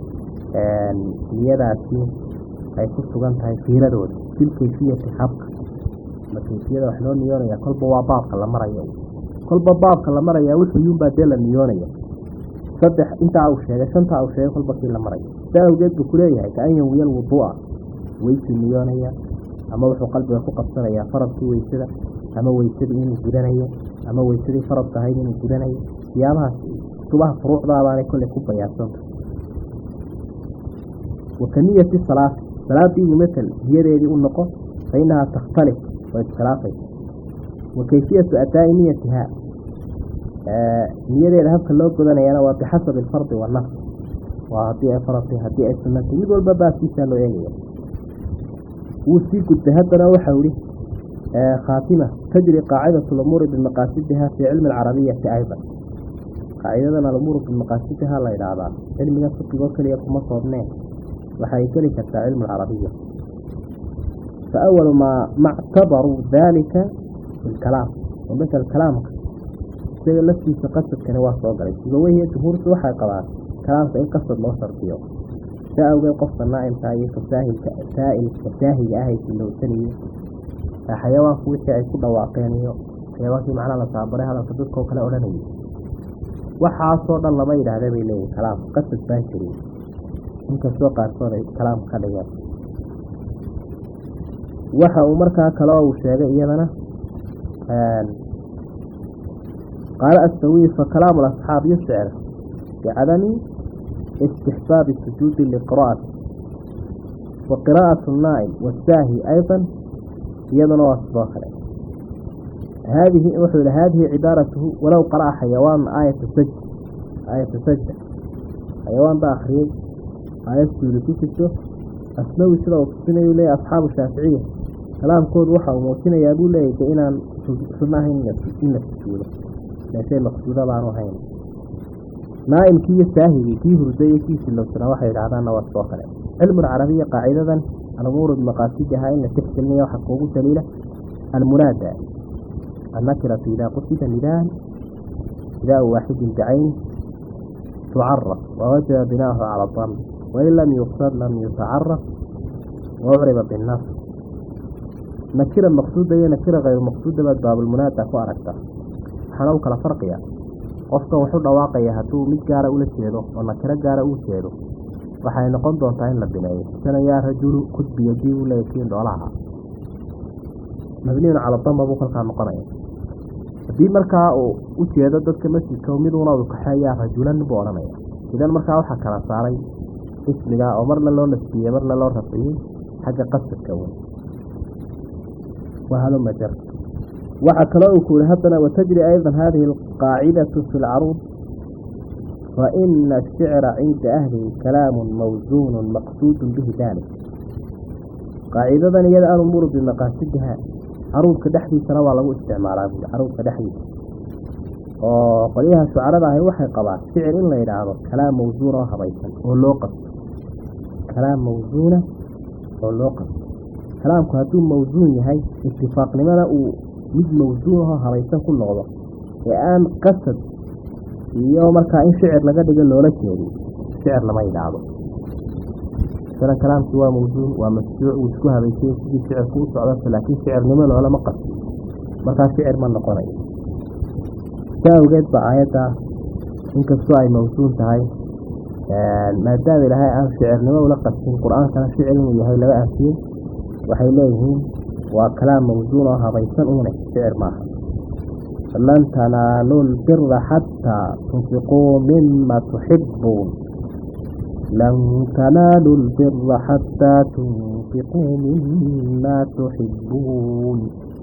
Speaker 2: niyadaasi ay ku sugan tahay fiiradooda fil kayfiyati habka ma kayfiyada wax loo niyoonaya kolba waa baabka la marayo kolba baabka la maraya wuxuyuunbaa dee la niyoonaya saddex intaa uu sheegay shantaa uu sheegay kolba kii la marayo saa awgeed buu kuleeyahay kaan yanwiya alwuduu'a weysuu niyoonaya ama wuxuu qalbiga ku qabsanayaa faradkii weysada ama weysadii inuu gudanayo ama weysadii faradka ahayd inuu gudanayo siyaabahaas kutubaha furuucdaabaanay kolley ku bayaansanta wa ka niyati salaati salaadiibuu matal niyadeedii u noqo fa innahaa takhtalif oo iskhilaafaysa wa kayfiyatu adaa'i niyatiha niyadeeda habka loo godanayana waa bixasabi alfardi wanafs waa haddii ay faratay haddii ay sunnatay mid walba baaskiisaa loo eegaya wuu sii gudbay haddana waxau ihi khaatima tajri qaacidatu lumuuri bimaqaasidiha fii cilmi alcarabiyati aydan qaacidadan alumuuru bimaqaasidiha la idhaahdaa cilmiga fiqigoo keliya kuma koobneen waxay geli kartaa cilmu alcarabiya fa awalu maa mactabaruu daalika fi lkalaam oo masal kalaamka isaga laftiisa qasadkani waa soo galay sibaweyhiyo jumhuurtu waxay qabaan kalaamka in qasad loo shardiyo saa awgeed qofka naa'imka iyo fasaahilka saa'ilka saahiga ah ay silowsanayo xayawaanku wixii ay ku dhawaaqeen iyo xayawaankii macnaha la taabaray hadalka dadkao kale odhanayay waxaasoo dhan lama yidhaahda bay leeyihin kalaamka qasad baan jirin inkastoo qaarkood ay kalaamka ka dhigeen waxa uu markaa kale uu sheegay iyadana qaala astawiy fa kalaamu lasxaab yuscir bicadami istixbaabi sujuudi liqira'ati wa qiraa'atu naa'im wasaahi aydan iyaduna waa sidoo kale haadihi wuxuu yihi haadihi cibaaratuhu walow qara'a xayawaan aayata sajda aayata sajda xayawaan baa akriyey aayad suuli ku jirto asnawi sida uu tusinayu leeyahy asxaabu shaaficiya kalaamkoodu waxa uu muujinayaa buu leeyahy de inaan sunno ahayn in la sujuudo meeshay maqsuuda baanu ahayn naa'imkii iyo saahigii kii hurday iyo kii silowsanaa waxay yidhahdaanna waa sidoo kale cilmu lcarabiya qaacidadan alumuuru bimaqaasidiha in la tixgelinayo waxaa kuugu daliila almunaada annakiratu idaa qusida nidaan nidaau waaxidin bicayni tucaraf wawajaba binaahu cala dam wain lam yuqsad lam yutacaraf waucriba binnas nakira maqsuuda iyo nakira hayru maqsuuda baad baabulmunaada ku aragtaa waxaana u kala farqiya qofkan wuxuu dhawaaqaya hadduu mid gaara ula jeedo oo nakiro gaara uu jeedo waxay noqon doontaa in la bineeyo sana yaa rajulu kudbiyadii uu leeya kiin dhoolaha mabniyun cala damba buu kolkaa noqonaya haddii markaa uu u jeedo dadka masjidka miduuna uu kaxeeyaa rajulan buu odhanaya idan markaa waxaa kala saaray ismiga oo marna loo nasbiyey marna loo rafciyey xagga qasadka wey wahalumajar waxaa kaloo uu ku yihi haddana watajri aydan hadihi alqaacidatu fi lcaruud faina ashicra cinda ahlihi kalaamu mawsuunu maqsuudu bihi dalik qaacidadan iyada alumuuru bimaqaasidiha caruudka dhexdiisana waa lagu isticmaalaa buui caruudka dhexdiisa oo qolyaha shucarada ahi waxay qabaan shicir in la yidhaahdo kalaam mawsuuna oo habaysan oo loo qasto kalaam mawsuuna oo loo qasto kalaamku hadduu mawsuun yahay itifaaqnimada uu mid mawsuun ahoo habaysan ku noqdo ee aan qasad iyo markaa in shicir laga dhigo loola jeedin shicir lama yidhaahdo masalan kalaamkii waa mawsuun waa masjuuc uu isku habaysay sidii shicirku u socdata laakiin shicirnimo loolama qasto markaa shicir ma noqonayo saa awgeed ba aayadda inkastoo ay mawsuun tahay maadaama ilaahay aan shicirnimo ula qastin qur-aankana shicir inuu yahay laga aafiyey waxay leeyihiin waa kalaam mawsuun oo habaysan uune shicir maaha lan tanaaluu lbira xataa tunfiquu mima tuxibuun lan tanaaluu lbira xataa tunfiquu mima tuxibuun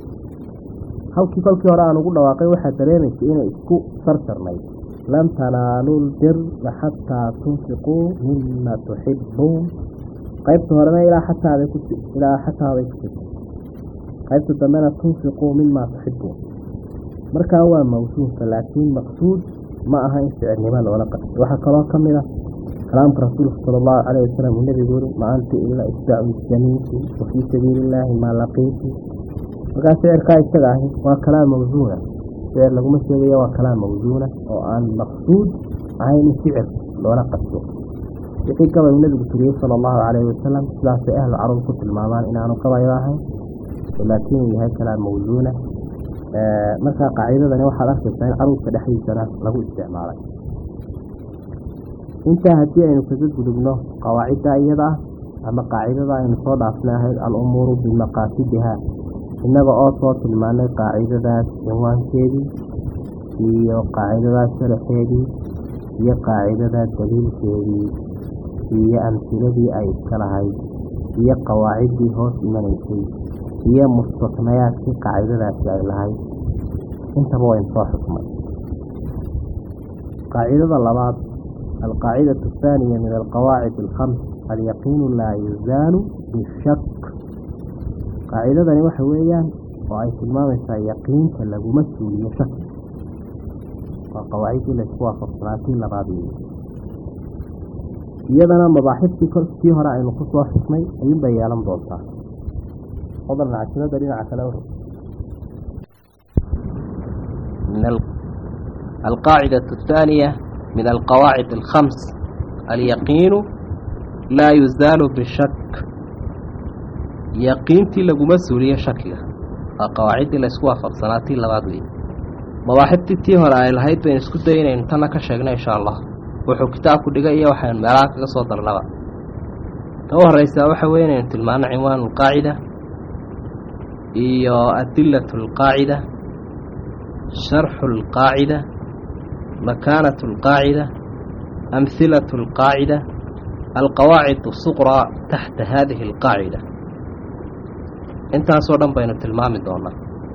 Speaker 2: halkii kolkii hore aan ugu dhawaaqay waxaa dareemaysay inay isku sarsarnayd lan tanaaluu lbira xataa tunfiquu mima tuxibuun qaybta horena ilaa xataabay ku ilaa xataabay ku jirta qaybta dambena tunfiquu mima tuxibuun markaa waa mawsuunka laakiin maqsuud ma aha in shicirnimo loola qastay waxaa kaloo ka mid a kalaamka rasuulka sala allahu calayh wasalam uu nebigu uri ma anti ila isdaacu jamiinti wa fii sabiili illaahi maa laqiiti markaa shicirkaa isaga ahi waa kalaam mawsuuna shicir laguma sheegayo waa kalaam mawsuuna oo aan maqsuud ahayn in shicir loola qasto wixii gabay uu nebigu tiriyey sala allahu calayhi wasalam sidaasay ahlu carab ku tilmaamaan inaanu gabayo ahayn laakiin uu yahay kalaam mawsuuna markaa qaacidadani waxaad arkaysaa in caruudka dhexdiisana lagu isticmaalay intaa haddii aynu kaga gudubno qawaacidda iyada ah ama qaacidada aynu soo dhaafnay ahayd al-umuuru bimaqaasidiha innaga oo soo tilmaanay qaacidadaas cinwaankeedii iyo qaacidadaas sharaxeedii iyo qaacidadaa daliilkeedii iyo amhiladii ay iska lahayd iyo qawaaciddii hoos imanaysay iyo mustasnayaadkii qaacidadaasi ay lahayd intaba waynu soo xukmay qaacidada labaad alqaacidatu athaaniya min alqawaacid alkhams alyaqiinu laa yuzaalu bishak qaacidadani waxa weeyaan oo ay tilmaamaysaa yaqiinta laguma suuliyo shaki waa qawaacidii laysku waafaqsanaatii labaad weeye iyadana mabaaxiftii kii hore aynu ku soo xuknay ayuunbay yeelan doontaa fadlan cashirada dhinaca kale
Speaker 1: القاعدة الثانية من القواعد الخمس اليقين لا يزال بالشك يقينتي لقو مسؤولية شكلة قواعد الاسوا فبصناتي لبعضي مواحبتي تيهر آي لهيد بين اسكو دين انتنا كشغنا إن شاء الله وحو كتابك دقائية وحيان ملاك قصودر لبا توه الرئيسة وحوين انت المعنى عنوان القاعدة إيو أدلة القاعدة شرح القاعدة مكانة القاعدة أمثلة القاعدة القواعد الصغرى تحت هذه القاعدة انت صورا بين التلمام دونا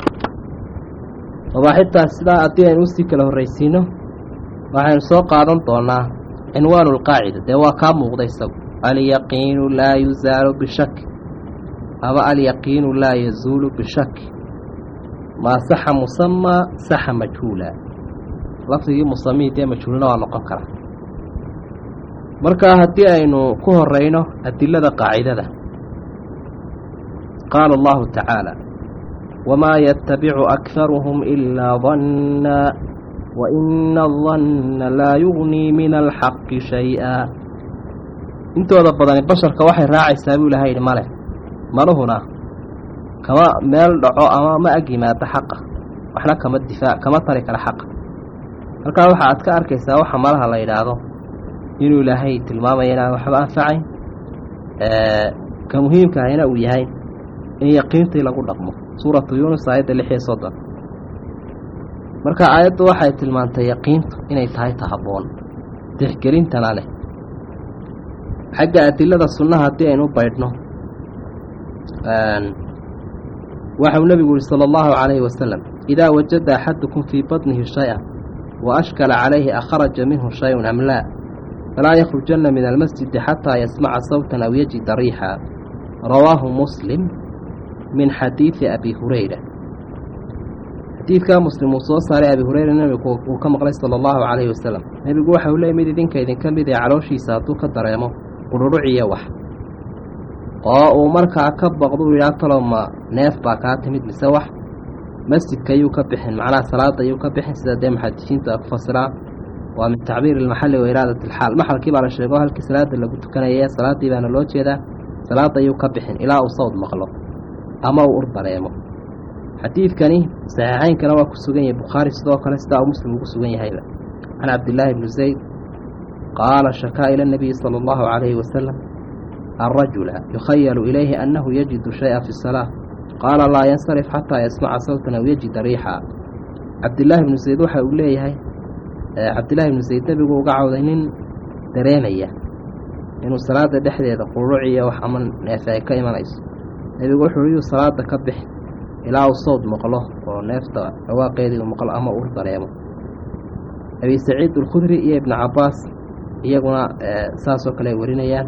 Speaker 1: وحتى سلا أدين أستيك له الرئيسينه وحين سوق عدن دونا عنوان القاعدة دوا كام مغضيسو اليقين لا يزال بشك أما اليقين لا يزول بشك ما صح مسمى صح مجهولا لفظي مسمى دي مجهولنا ونقن كرا marka haddii aynu ku horeyno adilada qaacidada qaala allahu tacaala wamaa yatabicu akharuhum ilaa danna waina adanna laa yugnii min alxaqi shay-a intooda badani basharka waxay raacaysaa buu ilaha yidhi male maluhuna kama meel dhaco ama ma ag yimaado xaqa waxna kama difaac kama tari kara xaqa halkaa waxa aad ka arkaysaa waxa malaha la yidhaahdo inuu ilaahay tilmaamaya inaan waxba anfacayn ka muhiimka ahina uu yahay in yaqiintii lagu dhaqmo suuratu yuunus aayadda lix iyo soddon marka aayaddu waxay tilmaantay yaqiintu inay tahay ta habboon tixgelintana leh xagga adilada sunnaha haddii aynu baydhno waxau nebigu yihi sala allahu calayhi wasalam idaa wajada axadukum fii badnihi shay-a wa ashkala calayhi akharaja minhu shay-un am laa falaa yakrujanna min almasjidi xataa yasmaca sawtan aw yajida riixa rawaahu muslim min xadiidi abi hurayra xadiidkaa muslim uu soo saaray abi hureyra nebigu uu ka maqlay sala allahu calayhi wasalam nebigu waxa uu leeyay mid idinka idinka mid ee calooshiisa hadduu ka dareemo qudhuruciyo wax oo uu markaa ka baqdu yidhaha talow ma neef baa kaa timid mise wax masjidka ayuu ka bixin macnaha salaada ayuu ka bixin sida dee muxadisiintu ay ku fasiraan waa min tacbiir ilmaxalli wa iraadat ilxaal maxalkii baa la sheego halkii salaada lagu tukanaya salaaddii baana loo jeedaa salaada ayuu ka bixin ilaa uu sawd maqlo ama uu ur dareemo xadiidkani saxiixaynkana waa ku sugan yahay bukhaari sidoo kale sidaa uu muslim ugu sugan yahayba can cabdillaahi bni zayd qaala shakaa ila nabiyi sala allahu calayhi wasalam الرجل يخيل إليه أنه يجد شيئا في الصلاة قال لا ينصرف حتى يسمع صوتا أو يجد ريحا عبد الله بن زيد وحا أوليه عبد الله بن زيد نبي وقعوا ذهنين دريمية إنه صلاة دحدة قروعية وحمن نافع كيما ليس نبي وحوريه صلاة كبح إلى الصوت مقله ونفط رواقيدي ومقل أما أور دريمه أبي سعيد الخدري إيه ابن عباس iyaguna saasoo kale ay warinayaan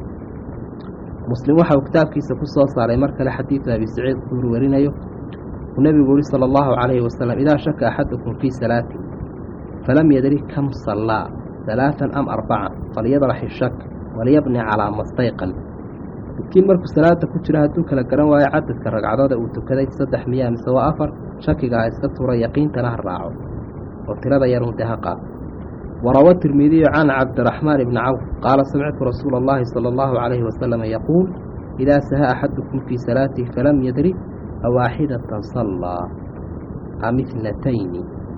Speaker 1: muslim waxa uu kitaabkiisa ku soo saaray mar kale xadiidka abi saciid kuur warinayo uu nebigu yihi sala allahu calayhi wasalam idaa shaka axadukum fii salaati falam yadri kam sallaa halaatan am arbaca falyadraxi shak waliyabni calaa mastayqan midkiin markuu salaada ku jira hadduu kala garan waayo cadadka ragcadooda uu tukaday saddex miyaa mise waa afar shakiga ha iska tura yaqiintana ha raaco oo tirada yarun dee ha qaado وروى الترمذي عن عبد الرحمن بن عوف قال سمعت رسول الله صلى الله عليه وسلم يقول إذا سهى أحدكم في صلاته فلم يدري أواحدة صلى أم اثنتين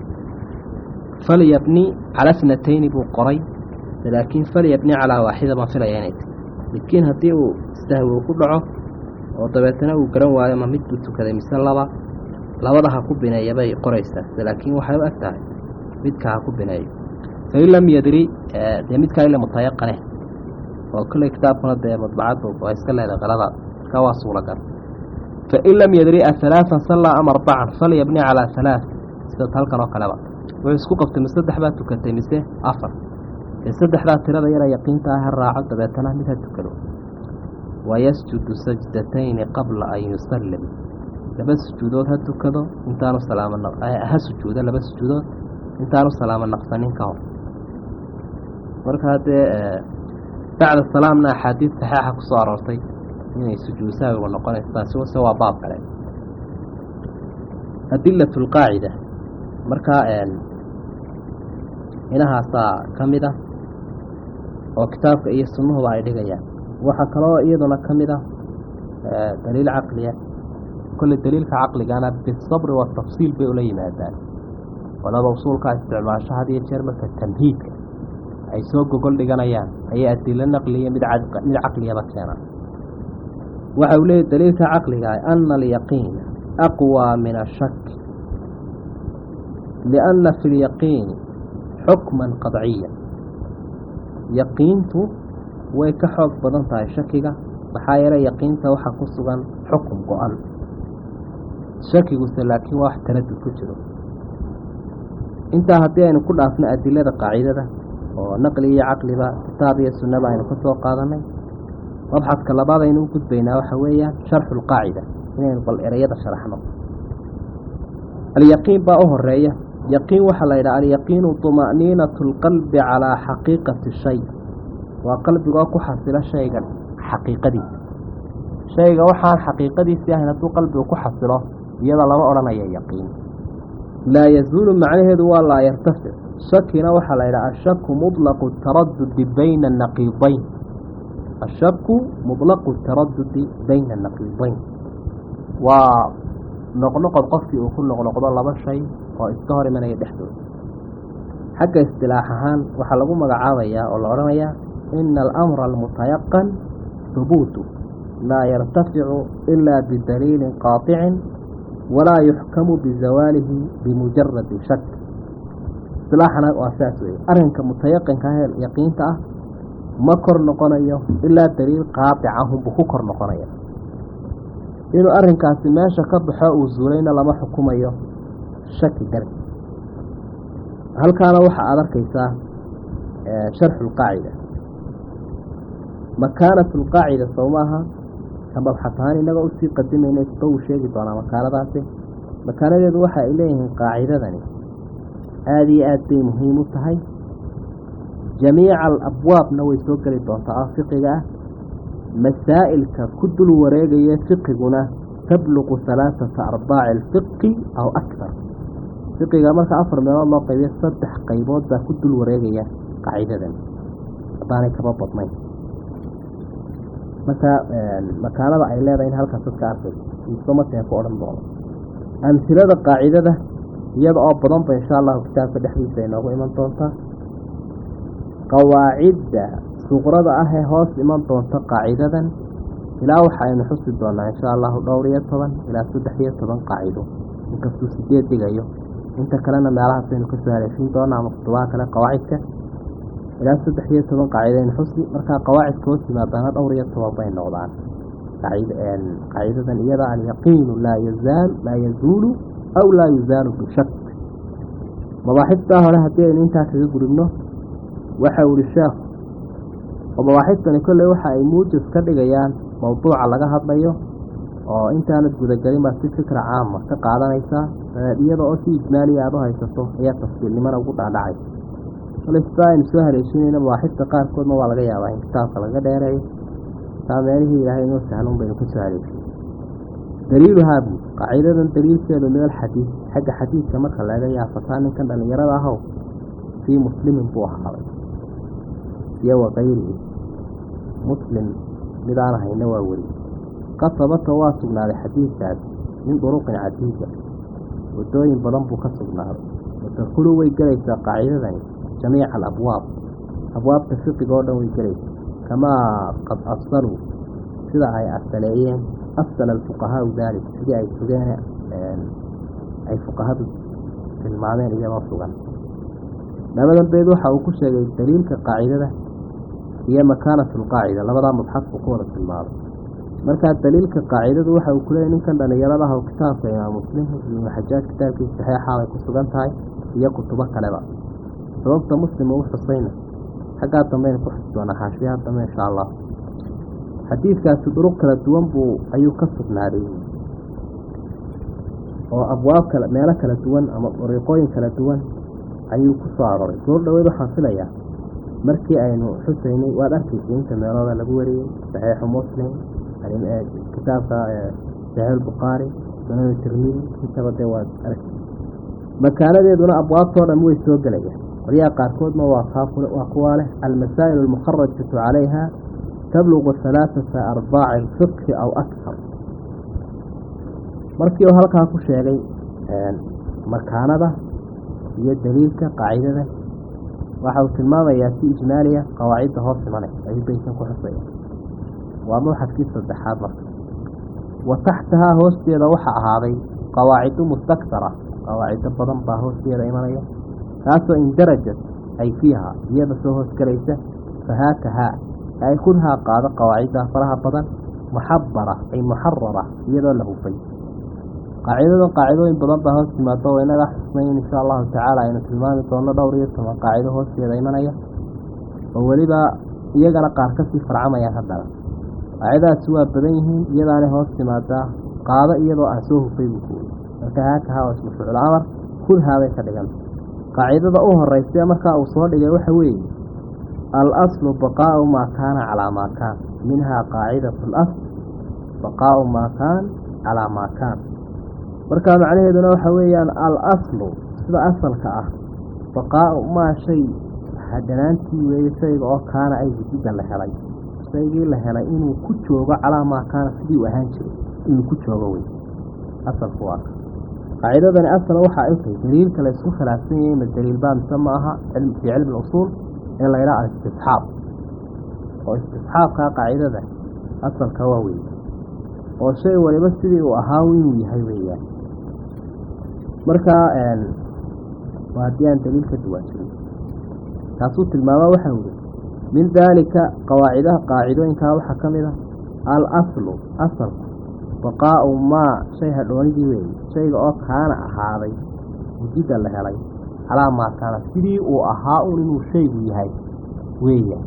Speaker 1: فليبني على اثنتين بقري لكن فليبني على واحدة ما في العينات لكن هديه استهوى كله وطبعتنا وقرن وهذا ما مدت كذا مثل لبا لبضها كبنا يبي قريسة لكن وحيو أكتر مدكها كبنا يبي fain lam yadri dee midkaa ila mutayaqane oo kolley kitaabkuna dee madbacaddu waa iska leedahay qaladaad markaa waa suuragal fain lam yadri ahalaaan sallaa ama arbacan falyabni calaa halaaث
Speaker 2: sida halkan oo kaleba wuxuu isku qabtay mise saddex baa tukatay mise afar dee saddexdaa tirada yara yaqiinta ah ha raaco dabeetana mid ha tukado wayasjudu sajdatayni qabla an yusallim laba sujuudood ha tukado intaanu salaamo ha sujuudo laba sujuudood intaanu salaamo naqsanin ka hor markaa dee bacda salaamna axaadiid saxiixa ku soo aroortay inay sujuud saawigu noqonayso taasi se waa baab kale adilat lqaacida markaa inahaasaa ka mid ah oo kitaabka iyo sunnahuba ay dhigayaan waxaa kaloo iyaduna ka mid ah daliil caqliya kolley daliilka caqligana bisabri watafsiil bay ula yimaadaan qolada usuulkaa isticmaasho had iyo jeer marka tamhiidka ay soo gogol dhiganayaan ayay adilo naqliya mid mid caqliyaba keenaan waxa uu leeyahy daliilka caqliga ana alyaqiina aqwى min ashak lianna fi lyaqiini xukman qadciya yaqiintu way ka xoog badan tahay shakiga maxaa yeelay yaqiinta waxaa ku sugan xukun go-an shakiguse laakiin waa wax taradud ku jiro intaa haddii aynu ku dhaafno adilada qaacidada oo naqli iyo caqliba kitaab iyo sunnaba aynu ka soo qaadanay mabxadka labaad aynu u gudbaynaa waxa weeyaan sharxu lqaacida inaynu bal ereyada sharaxno alyaqiin baa u horeeya yaqiin waxaa la yidhaha alyaqiinu طuma'niinatu اlqalbi calaa xaqiiqati shay waa qalbigoo ku xasilo shayga xaqiiqadiisa shayga waxaan xaqiiqadiisii ahayn hadduu qalbigu ku xasilo iyada lama odhanaya yaqiin laa yazuulu macnaheedu waa laa yartafic shakina waxaa la yidhaha ashaku muطlaqu taradudi bayna naqiidayn ashaku muطlaqu taradudi bayna naqiidayn waa noqnoqod qofkii uu ku noqnoqdo laba shay oo iska hor imanaya dhexdooda xagga istilaax ahaan waxaa lagu magacaabayaa oo la odhanayaa ina alamra almutayaqan hubuutu laa yartaficu ilaa bidaliilin qaaطicin walaa yuxkamu bizawaalihi bimujaradi shak istilaaxana waa saas weeye arrinka mutayaqinka ah ee yaqiinta ah ma kor noqonayo ilaa daliil qaaطic ahunbuu ku kor noqonaya inuu arrinkaasi meesha ka baxo uu zuulayna lama xukumayo shaki darti halkaana waxa aada arkaysaa sharxu lqaacida makaanatu lqaacida sow maaha kamabxatahaan inagoo usii qadimayna isba uu sheegi doonaa makaanadaasi makaanadeedu waxa ay leeyihiin qaacidadani aada iyo aad bay muhiim u tahay jamiica alabwaabna way soo geli doontaa oo fiqiga ah masaa'ilka ku dul wareegaya fiqiguna tabluqu halaaثata arbaaci alfiqi aw akbar fiqiga marka afar meelood loo qaybiyo saddex qaybood baa ku dul wareegaya qaacidadan haddaanay kaba badnayn marka makaanada ay leedahay in halkaas dadka arkayso isomateen ku odhan doono amhilada qaacidada iyada oo badanba insha allahu kitaabka dhexdiisa ay noogu iman doontaa qawaacidda suqrada ah ee hoos iman doonta qaacidadan ilaa waxa aynu xusi doonaa insha allahu dhowr iyo toban ilaa saddex iyo toban qaacido inkastuu sideed dhigayo inta kalena meelahaas aynu kasoo haleeshin doonaa ama kutubaha kale qawaacidka ilaa saddex iyo toban qaacido aynu xusi markaa qawaacidka hoos yimaadaana dhowr iyo toban bay noqdaan qaacidadan iyada alyaqiinu laa yazaal laa yazuulu aw laa yuzaalu bishak mabaaxiftaa hore haddii aynu intaa kaga gudubno waxa uu ihi sheekhu oo mabaaxistani kolley waxa ay muujis ka dhigayaan mawduuca laga hadlayo oo intaanad gudagelin baad si fikra caama ka qaadanaysaa iyada oo si ijmaaliya aada u haysato ayaa tafsiilnimana ugu dhaadhacay kole sidaa aynu soo haleeshinayna mabaaxista qaarkoodna waa laga yaabaa in kitaabka laga dheereeyo taa meelihii ilaahay inoo sahlan baynu kusoo haleeshin daliiluhaa buu qaacidadan daliilkeedu meel xadiid xagga xadiidka marka laga yaafataa ninkan dhallinyarada ahow fii muslimin buu ahaaday iyo wakayrihi muslim midaan ahayna waa weri qad sabata waa sugnaaday xadiidkaas min duruqin cadiida wadooyin badan buu ka sugnaaday watadkulu way gelaysaa qaacidadani jamiica alabwaab abwaabta fiqiga oo dhan way gelaysaa kamaa qad afsaluu sida ay asaleeyeen afsala alfuqahaau daalik sidii ay sugeen ay fuqahadu tilmaameen iyadoo sugan labadan beed waxa uu ku sheegay daliilka qaacidada iyo makaanatu lqaacida labadaa mabxad buu ku wada tilmaamay markaa daliilka qaacidadu waxa uu kuleeyay ninkan dhalinyaradaha oo kitaabka imaam muslim ibnu xajaaj kitaabkiisa saxeixa bay ku sugan tahay iyo kutubo kaleba sababta muslim ugu xusayna xaggaa dambayna ku xusi doonaa xaashiyaha dambe insha allah xadiidkaasi duruq kala duwan buu ayuu ka sugnaaday oo abwaab kale meelo kala duwan ama dariiqooyin kala duwan ayuu ku soo arooray goor dhaweyd waxaan filayaa markii aynu xusaynay waad arkaysay inta meelooda lagu wariyey saxiixu muslim kitaabka saxiix bukhaari sunan tirmidi intaba dee waad arkay makaanadeeduna abwaabtoo dhan way soo gelayaan qolyaha qaarkoodna waa waa kuwaa leh almasaa'il almukharajatu calayha tabluqu halaaثata arbaaci alfiqhi aw akar markii uu halkaa ku sheegay makaanada iyo daliilka qaacidada waxa uu tilmaamayaa si ijmaaliya qawaacidda hoos imanay ayuu beytan ku xusaya waa mawxadkii saddexaad marka wa taxtahaa hoosteeda waxa ahaaday qawaacidu mustaktara qawaacido badan baa hoosteeda imanaya taasoo indarajat ay fiiha iyada soo hoosgelaysa fahaakahaa ay kunhaa qaado qawaacidda faraha badan muxabara ay muxarara iyadoo la hufay qaacidadan qaacidooyin badan baa hoos timaado oo inaga xusnayn insha allahu tacaala aynu tilmaami doono dhowr iyo toban qaacido hoosteeda imanaya oo weliba iyagana qaar kasii farcamayaan haddana qaacidadaasi waa badan yihiin iyadaanay hoos timaadaa qaado iyadoo aan soo hufay buu kuwey marka haakahaa oo ismu ficul amar kunhaabay ka dhiganta qaacidada u horeysa markaa uu soo dhigay waxa weeye al aslu baqaau maa kaana calaa maa kaan minhaa qaacidatu alasl baqaau maa kaan calaa maa kaan markaa macnaheeduna waxa weeyaan al aslu sida asalka ah baqaau maa shay hadhanaantii weeye shayga oo kaana ay wujida la helay shaygii la helay inuu ku joogo calaa maa kaana sidii u ahaan jiray inuu ku joogo wey asalku waa ka qaacidadani asal waxa ay tahay daliilka la isku khilaafsan yahay ma daliil baa mise ma aha fii cilmi usuul in la yidhaha alistisxaab oo istisxaabkaa qaacidada asalka waa wey oo shay waliba sidii uu ahaa inuu yahay weeyaan markaa waa haddii aan daliil ka duwaajirin taasuu tilmaamaa waxaa wuri min daalika qawaacidaha qaacidooyinkaa waxaa ka mid a al aslu asalku baqaau maa shay hadhoonidii weeye shayga oo kaana ahaaday wujida la helay calaa maa kaana sidii uu ahaa un inuu shaygu yahay weeya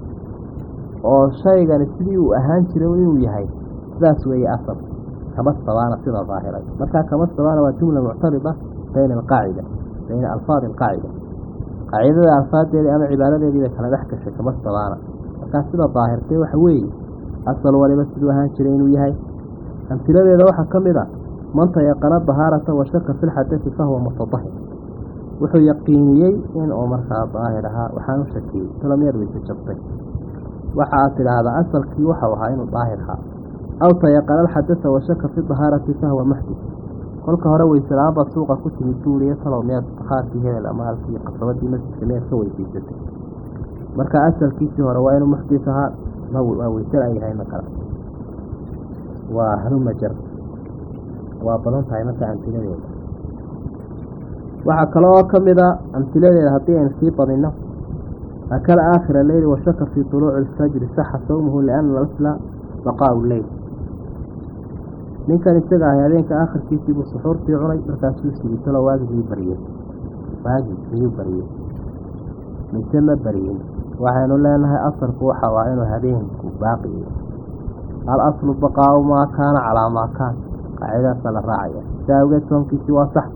Speaker 2: oo shaygani sidii uu ahaan jiray inuu yahay sidaas weeye asal kama sabaana sida daahiray markaa kama sabaana waa jumla muctarida bayna alqaacida bayna alfaadi alqaacida qaacidada alfaadeedii ama cibaaradeedii bay kala dhex gashay kama sabaana markaa sida daahirtay waxa weeye asal waliba siduu ahaan jiray inuu yahay amtiladeeda waxaa ka mid a man tayaqana dahaarata wa shaka fi lxadati fahuwa mutadahir wuxuu yaqiiniyey inuu markaa daahir ahaa waxaan u shakiyey tolomeed weyse jabtay waxa aad tidhaahdaa asalkii waxau ahaa inuu daahir ahaa aw tayaqana alxadata wa shaka fi dahaarati fahuwa muxdis kolka hore weyselaaanbaa suuqa ku timid buuriye talow miyaad dahaarkii hebel ama halkii qasabadii masjidka miyaad ka weysaysatay marka asalkiisii hore waa inuu muxdis ahaa waa weysan ay yahay makala waa hanumajar waa badan tahay marka amtiladeeda waxaa kale oo ka mid a amtiladeeda haddii aynu sii badinno akala aakhira leyli washaka fii tuluuci alfajri saxa sawmuhu liana alasla baqaau leyl ninkan isaga ahay habeenka aakhirkiisii buu suxuurtii cunay markaasuu sigitalo waagigii bariyey waagi miyuu bariyey mise ma bariyin waxaynu leenahay asalku waxa ah inuu habeenku baaqiyo al aslu baqaau maa kaana calaa maa kaan qaacidadaasa la raacaya si awgeed soomkiisii waa sax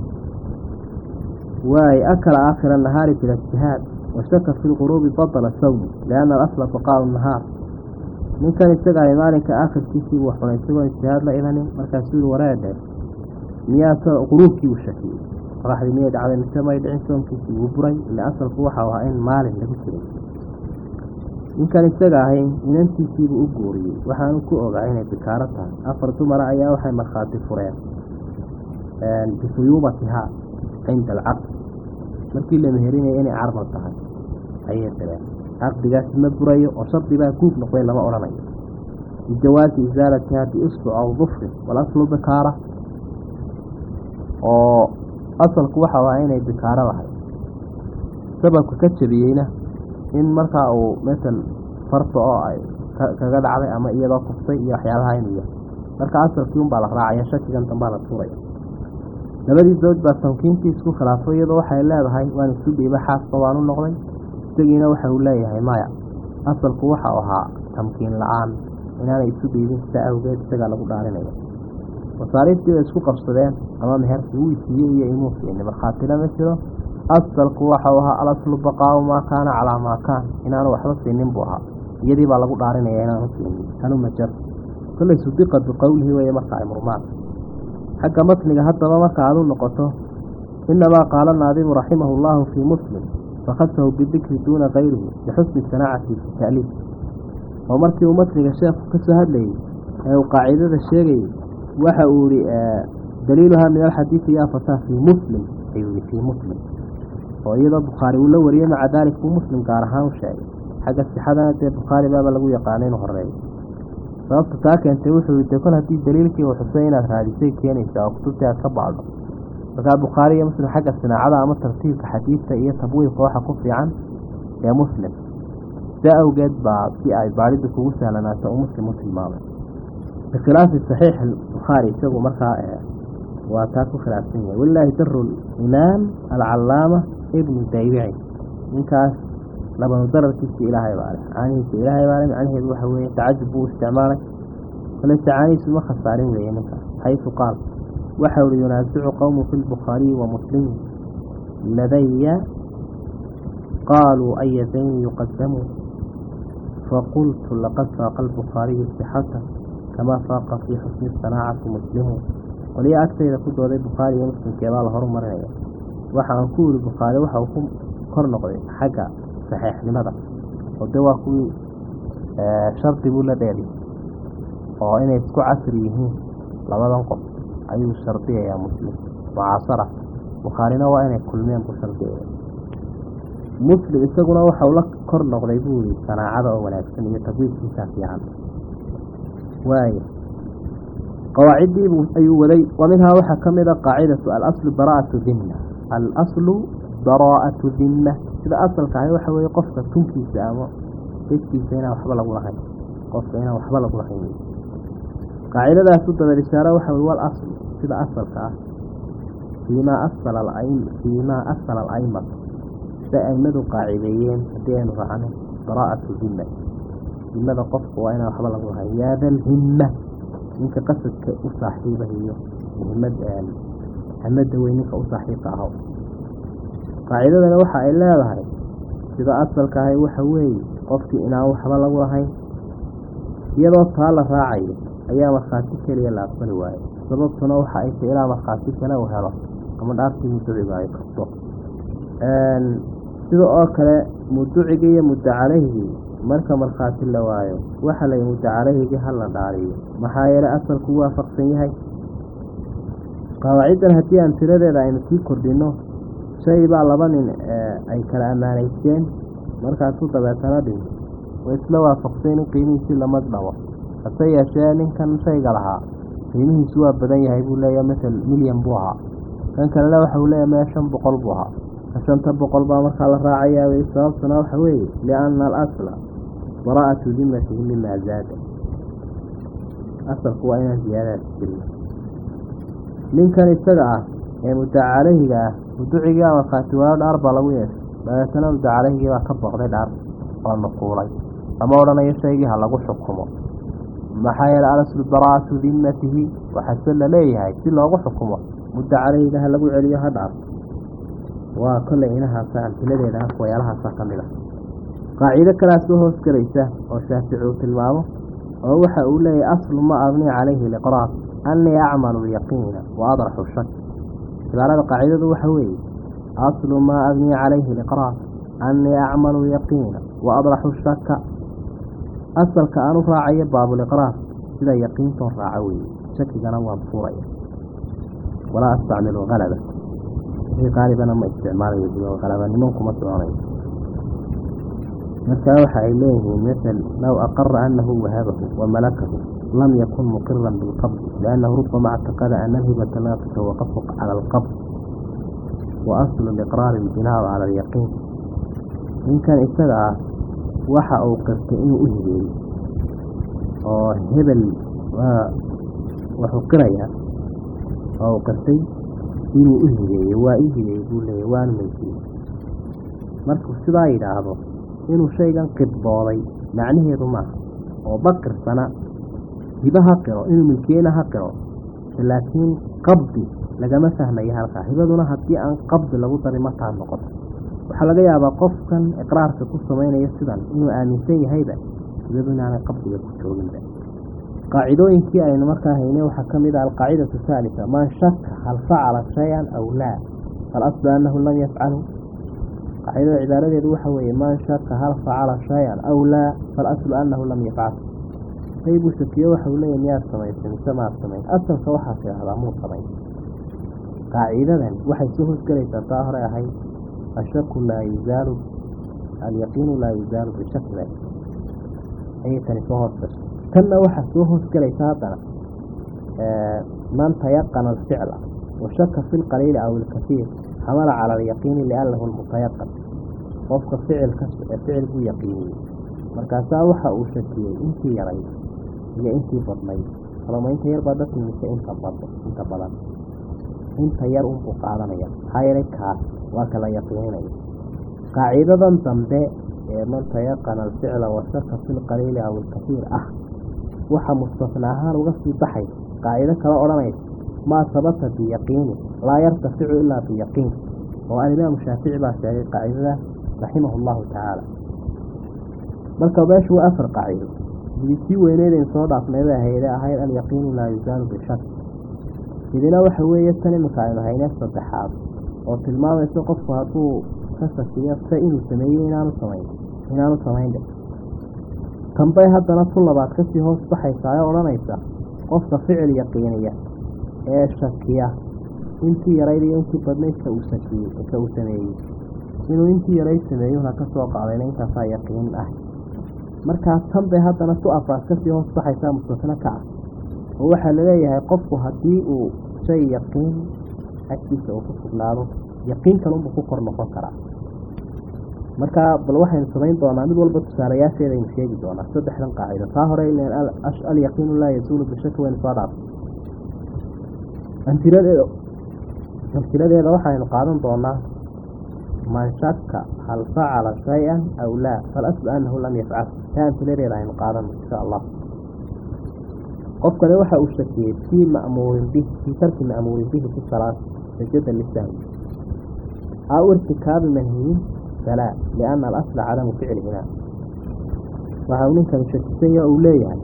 Speaker 2: waay akala aakhira nahaari bila ijtihaad washaka fi lquruubi badala sawmu lianna alasla baqaau nahaar ninkan isaga ahay maalinka aakhirkiisii buu xunay isagoon ijtihaad la imanin markaasuu yii wareedhe miyaa quruubkii uu shakiyey qoraxdii miyay dhacday mise may dhicin soomkiisii wuu buray ila asalku waxau ahaa in maalin lagu jiray ninkan isaga ahay inantiisiibuu u guuriyey waxaanu ku ogaa inay bikaaro tahay afar dumara ayaa waxay markhaati fureen bifuyuubatihaa cinda alcaqd markii la meherinaya inay carmal tahay ayay direen caqdigaasi ma burayo oo shardibaa guub noqday lama odhanayo bijawaazi isaalatiha biusbuc aw dufrin walaslu bikaara oo asalku waxau ahaa inay bikaaro lahay sababka ka jabiyeyna in markaa uu masel farta oo ay kaga dhacday ama iyadoo kuftay iyo waxyaabaha inuu yahay marka asalkii unbaa la raacaya shakigan dambaa la tuuraya labadii zawj baa tamkiintii isku khilaafo iyadoo waxay leedahay waan isu dhiiba xaasba waan u noqday isagiina waxa uu leeyahay maya asalku waxau ahaa tamkiin la-aan inaanay isu dhiibin sida awgeed isagaa lagu dhaarinaya masaariiftii bay isku qabsadeen ama meherkii wuu siiyey iyo imuu siini markhaatina ma jiro asalku waxau ahaa alaslu baqaau maa kaana calaa maa kaan inaanu waxba siinin buu ahaa iyadii baa lagu dhaarinaya inaanu siinin kanu majar kollay sudiqa biqowlihi weeye marka ay murmaan xagga matniga haddaba marka aad u noqoto inamaa qaala naadimu raximahu llahu fii muslim fakhasahu bidikri duuna kayrihi lixusni sanaacati fi ta'liif oo markii uu matniga sheekhu ka soo hadlayey ee uu qaacidada sheegayey waxa uu yihi daliiluhaa min alxadiidi yaa fataa fii muslim ayuu yihi fii muslim oo iyadoo bukhaari uu la wariyey maca daalik buu muslim gaar ahaan u sheegay xagga sixadana dee bukhaari baaba lagu yaqaana inuu horeeyo sababta taa keentay wuxuu yidhi kol haddii daliilkii uu xusay inaad raadisay keenaysaa oo kutubtii aad ka bacdo markaa bukhaari iyo muslim xagga sinaacada ama tartiibka xadiidta iyo tabwiibka waxa ku fiican ee muslim sia awgeed baa si ay baadhida kugu sahlanaato uu muslim u tilmaamay bikhilaafi saxiix bukhaari isagu markaa waa taa ku khilaafsan yahay walilaahi daru imaam alcalaama ibnu daybici ninkaas labanu dararkiisa ilaahay baa leh caanihiisa ilaahay baa leh macnaheedu waxa weeye tacajub buu isticmaalay koleyse caanihiisu ma khasaarin weeye ninkaas xaysu qaal waxa uhi yunaasicu qowmu fi lbukhaariyi wa muslimi ladaya qaaluu aya dayni yuqadamu faqultu laqad faaqa albukhaariyu sixata kamaa faaqa fii xusni sanaacati muslimu qoliya agtayda ku dooday bukhaari iyo muslimkeebaa la horumarinaya waxa aan ku yihi bukhaari waxa uu ku kor noqday xagga saxiixnimada oo de waa kuwii shardi buu la dheeli oo inay isku casri yihiin labadan qof ayuu shardiyayaa muslim mucaasara bukhaarina waa inay kulmeen buu shardiyaya muslim isaguna waxau la kor noqday buu yihi sanaacada oo wanaagsan iyo tabwiidkiisaa fiican waaya qawaaciddiibuu ayuu waday wa minhaa waxaa ka mid a qaacidatu alaslu baraa'atu dimna alaslu baraa'atu dimna sida asalka ahi waxa weeye qofka tunkiisa ama eskiisa inaan waxba lagu lahayn qofka inaan waxba lagu lahayn qaacidadaasu dabeed ishaare waxa wey wal aslu sida asalka ah fiimaa asala alaim fiimaa asala ala'imat siday aimadu qaacideeyeen haddii aynu raacno baraa'atu dimma dimada qofka waa inaan waxba lagu lahayn yaa dalhimma ninka qasadka u saaxiibahiyo muhimad hamada wey ninka u saaxiibka aho qaacidadana waxa ay leedahay sida asalka ahay waxa weeye qofkii inaan waxba lagu lahayn iyadoo taa la raacayo ayaa markhaati keliya la aqbali waayo sababtuna waxa ay tay ilaa markhaati kale uu helo ama dhaartii muduciga ay kasto sida oo kale muduciga iyo muddo caleyhigii marka markhaati la waayo waxa lay muddo caleyhigii hala dhaariyo maxaa yeelay asalku waafaqsan yahay qawaaciddan haddii aan tiradeeda aynu sii kordhino shay baa laba nin ay kala ammaanaysteen markaasuu dabeetana dhinto way isla waafaqseen in qiimihiisii lamad dhabo hase yeeshee ninkan shayga lahaa qiimihiisu waa badan yahay buu leeyahay masel milyan buu ahaa kan kalena waxa uu leeyahay mee shan boqol buu ahaa ka shanta boqol baa markaa la raacayaa sababtuna waxa weeye lianna alasla baraa'atu dimatihi mimaa zaada asalku waa inaan ziyaadaas jirin ninkan isaga ah ee mudda caleyhiga ah muducigii a markhaati waayo dhaar baa lagu yeeshay dabeetana mudda caleyhigii baa ka booqday dhaar oo nuquulay lama odhanayo shaygii ha lagu xukumo maxaa yeelay alaslu baraa'atu dimmatihi waxaase la leeyahay si loogu xukumo mudda caleyhiga ha lagu celiyo ha dhaar waa kollay inahaasa amtiladeeda waxyaalahaasa ka mid ah qaacido kalaa soo hoos gelaysa oo shaafici uu tilmaamo oo waxa uu leeyahay aslu ma abni calayhi liqraar annii acmalu lyaqiina wa adraxu shak cibaarada qaacidadu waxa weeye aslu maa abnii calayhi liqraar annii acmalu lyaqiina wa adraxu shaka asalka aan u raacayo baabuliqraar sida yaqiintoon raaco weeye shakigana waan fuuraya walaa astacmilu halaba wixii qaalibana ma isticmaalayo biyo halaba nimankuma soconayo markaa waxa ay leeyihiin masel low aqara anahu wahabahu wamalakahu lam yakun muqiran bilqabd liannahu rubama اctaqada ana alhibata laa tatawaqafu cala alqabd wa aslu liqraari albinaau cala alyaqiin ninkan isaga ah waxa uu qirtay inuu u hibeeyey oo hebel waa wuxuu qirayaa oo uu qirtay inuu u higeeyey waa ii higeeyey buu leeyay waanu maysiiyey markuu sidaa yidhaahdo inuu shaygan qidbooday macnaheedu maaha oo baqirsana hibo ha qiro inuu milkiyeyna ha qiro laakiin qabdi lagama fahmayo halkaa hibaduna haddii aan qabdi lagu darin mataa noqoto waxaa laga yaabaa qofkan iqraarka ku samaynaya sidan inuu aaminsan yahayba hibadu inaanay qabdiga ku jooginba qaacidooyinkii aynu markaa haynay waxaa ka mid ah alqaacidatu haalisa man shaka hal facala shay-an aw laa falaslu annahu lam yafcalu qaacidada cibaaradeedu waxa weeye man shaka hal facala shay-an aw laa falaslu annahu lam yafcal shay buu shakiyo waxa uu leeyahy miyaad samaysay mise maad samayn asalka waxaa tidhahdaa muu samayn qaacidadan waxay soo hoosgelaysaa taa hore ahayd ashaku laa yuzaalu alyaqiinu laa yuzaalu bishakle ayay tani soo hoosgashay tanna waxaa soo hoosgelaysa haddana man tayaqana alficla washaka fi lqaliili aw ilkasiir xamala cala alyaqiini liannahu lmutayaqan qofka ficilka ficil buu yaqiiniyey markaasaa waxa uu shakiyey intii yarayd iyo intii badnayd kaloma inta yar baa dadku mise inta bad inta badan inta yar unbuu qaadanaya maxaa yeelay kaas waa kala yaqiininaya qaacidadan dambe ee man tayaqana alficla washaka fi lqaliili aw ilkasiir ah waxa mustasna ahaan uga sii baxay qaacido kala odhanaysa maa sabata biyaqiini laa yartaficu ilaa biyaqiin oo alimaamu shaafici baa sheegay qaacidada raximahu llahu tacaala marka meeshu waa afar qaacido midisii weyneedayn soo dhaafnayba ahayde ahayd alyaqiinu laa yuzaalu bishak midina waxa weeye tan iminka aynu haynee saddexaad oo tilmaamaysa qofku hadduu ka shakiyo se inuu sameeyey inaanu samayn inaanu samaynde tanbay haddana tu labaad kasii hoos baxaysaa ee odhanaysa qofka ficil yaqiiniya ee shakiya intii yarayd iyo intii badnayd ka uu sakiyey ka uu sameeyey inuu intii yarayd sameeyuhuna ka soo qaadayna intaasaa yaqiin ah markaa tan bay haddana tu afaas kasii hoos baxaysaa mustasna ka ah oo waxaa laleeyahay qofku haddii uu shay yaqiin agtiisa uu ku sugnaado yaqiin kalunbuu ku kor noqon karaa markaa bal waxaynu samayn doonaa mid walba tusaalayaasheedaynu sheegi doonaa saddexdan qaacido taa hore ilan alyaqiinu laa yasuulu bishaki waynu soo dhaafay amtiladeeda amtiladeeda waxaynu qaadan doonaa man shaka hal facala shay-an aw laa falaslu annahu lam yafcal taa amtiladeeda aynu qaadano insha allah qofkani waxa uu shakiyey fii ma'muurin bihi fii tarki ma'muurin bihi fi salaat sajada lisahwi aw irtikaabi manhiyin falaa lianna alasla cadamu ficlihina waxa uu ninkani shakisanya uu leeyahay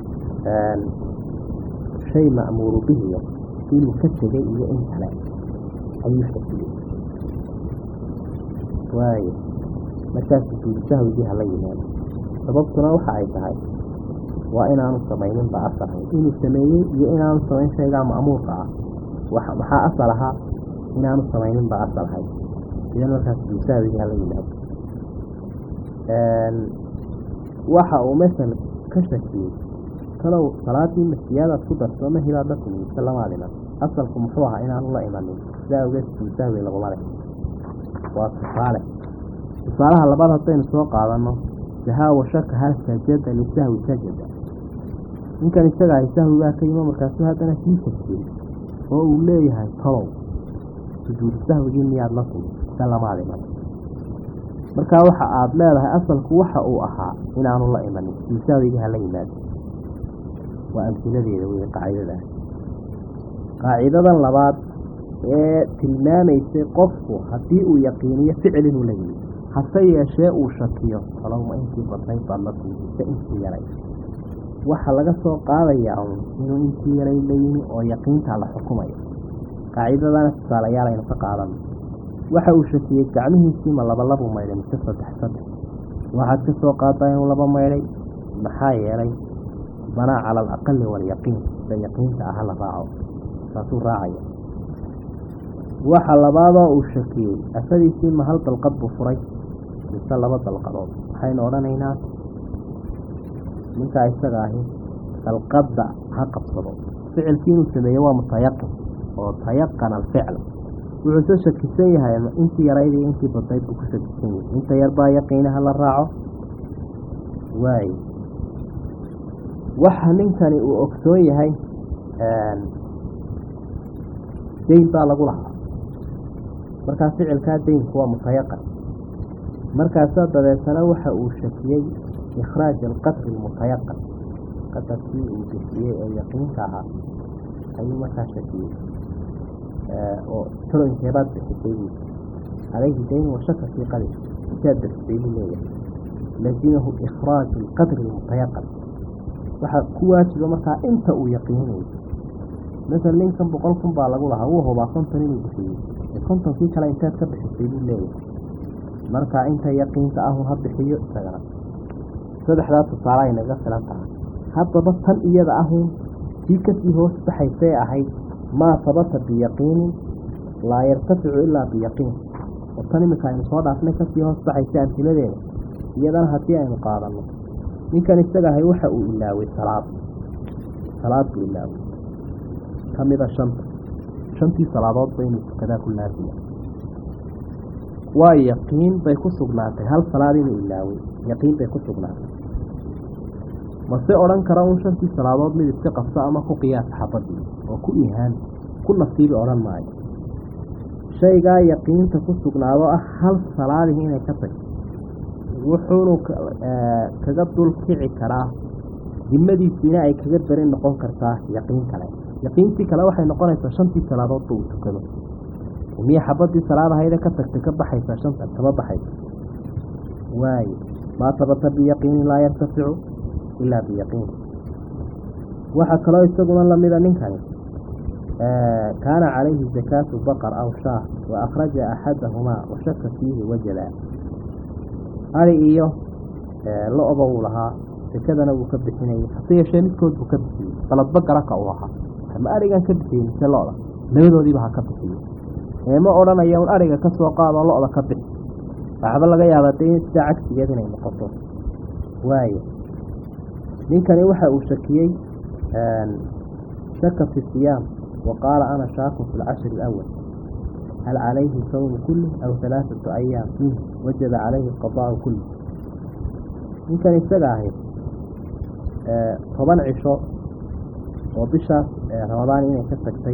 Speaker 2: shay ma'muuru bihiya inuu ka tegay iyo in kale ayuu shakiyey waayo markaas sujuudu sahwigii hala yimaado sababtuna waxa ay tahay waa inaanu samaynin ba asalhay inuu sameeyey iyo inaanu samayn shaygaa ma'muurka ah maxaa asal ahaa inaanu samaynin ba asalhay idan markaas sujuudu sahwigii hala yimaado waxa uu masel ka shakiyey kalow salaadii masiyaadaad ku darto ma hilaad la timi mise lamaad iman asalku muxuu ahaa inaanu la imanin sidaa awgeed sujuudu sahwi laguma leh waa tusaale tusaalaha labaad haddaynu soo qaadano sahaa washaka hal sajada lisahwi sajada ninkan isaga ahay sahwigaa ka yimo markaasu haddana sii shakiyey oo uu leeyahay tolow sujuudu sahwigii miyaad la timi mise lamaad iman markaa waxa aada leedahay asalku waxa uu ahaa inaanu la imanin sujuudu sahwigii hala yimaado waa amsiladeeda wey qaacidadaas qaacidadan labaad ee tilmaamaysay qofku haddii uu yaqiiniyo ficil inuu la yimi hase yeeshee uu shakiyo kalowma intii badnayd baad la timise intii yaray waxaa laga soo qaadayaa un inuu intii yaray la yimi oo yaqiintaa la xukumayo qaacidadana tusaalayaal aynu ka qaadano waxa uu shakiyey gacmihiisii ma labalabuu maydhay mise saddex saddex waxaad ka soo qaadaa inuu laba maydhay maxaa yeelay banaa cala alaqali waalyaqiin sida yaqiinta aha la raaco saasuu raacaya waxa labaadoo uu shakiyey afadiisii ma hal dalqad buu furay mise laba dalqadood waxaynu odhanaynaa ninkaa isaga ahi dalqadda ha qabsado ficilkii inuu sameeye waa mutayaqin oo tayaqana alficl wuxuuse shakisan yahay intii yarayd iyo intii badnayd buu ku shakisan yahay inta yarbaa yaqiinaha la raaco waayo waxa ninkani uu ogsoon yahay dayn baa lagu lahaa markaa ficilkaa daynku waa mutayaqan markaasaa dabeetana waxa uu shakiyey ikhraaj alqadri almutayaqan qadarkii uu bixiyey ee yaqiinka ahaa ayuu markaa shakiyey oo taloinkeebaad bixisay buu calayhi dayn washaka fii qadri intaad bixisay buu leeyahay lazimahu ikhraaju alqadri almutayaqan waxaa ku waajiba markaa inta uu yaqiinayo masal ninkan boqol kun baa lagu lahaa wuu hubaa konton inuu bixiyey ee kontonkii kale inteed ka bixisay buu leeyahay markaa inta yaqiinta ahun ha bixiyo isagana saddexdaa tusaale ay naga filan tahay haddaba tan iyada ahun tii kasii hoos baxaysay ahayd maa sabata biyaqiinin laa yartaficu ilaa biyaqiin oo tan iminka aynu soo dhaafnay kasii hoos baxaysa amtiladeeda iyadana haddii aynu qaadano ninkan isaga ahay waxa uu ilaaway salaad salaad buu ilaaway kamida shanta shantii salaadoodba inuu tukadaa ku laazima waa yaqiin bay ku sugnaatay hal salaad inuu ilaaway yaqiin bay ku sugnaatay mase odhan kara un shantii salaadood mid iska qabso ama ku qiyaasa xabadii oo ku ihaan ku nasiibi odhan maayo shaygaa yaqiinta ku sugnaado ah hal salaadii inay ka tagto wuxuunu kaga dul kici karaa dimadiisiina ay kaga darin noqon kartaa yaqiin kale yaqiintii kale waxay noqonaysaa shantii salaadoodba uu tukado miya xabadii salaad ahayda ka tagtay ka baxaysaa shanta kama baxaysa waayo maa sabata biyaqiinin laa yartaficu ilaa biyaqiin waxaa kaloo isaguna lamida ninkani kaana calayhi zakaatu baqar aw shaah wa akhraja axadahumaa washaka fiihi wajada ari iyo lo-ba uu lahaa sekadana wuu ka bixinayay hase yeeshee midkood buu ka bixiyey baladba garaka uu ahaa ama arigan ka bixiyey mise lo-da labadoodiiba ha ka bixiyey eema odhanaya un ariga ka soo qaadoo lo-da ka bixi waxba laga yaabaa de sidaa cagsigeed inay noqoto waayo ninkani waxa uu shakiyey shaka fi siyaam wa qaala ana shaakun fi lcashri alawal hal calayhi sawmu kulli aw halaaثatu ayaam minh wajaba calayhi qadaau kulli ninkan isaga ahi toban cisho oo bishaas ramadaan inay ka tagtay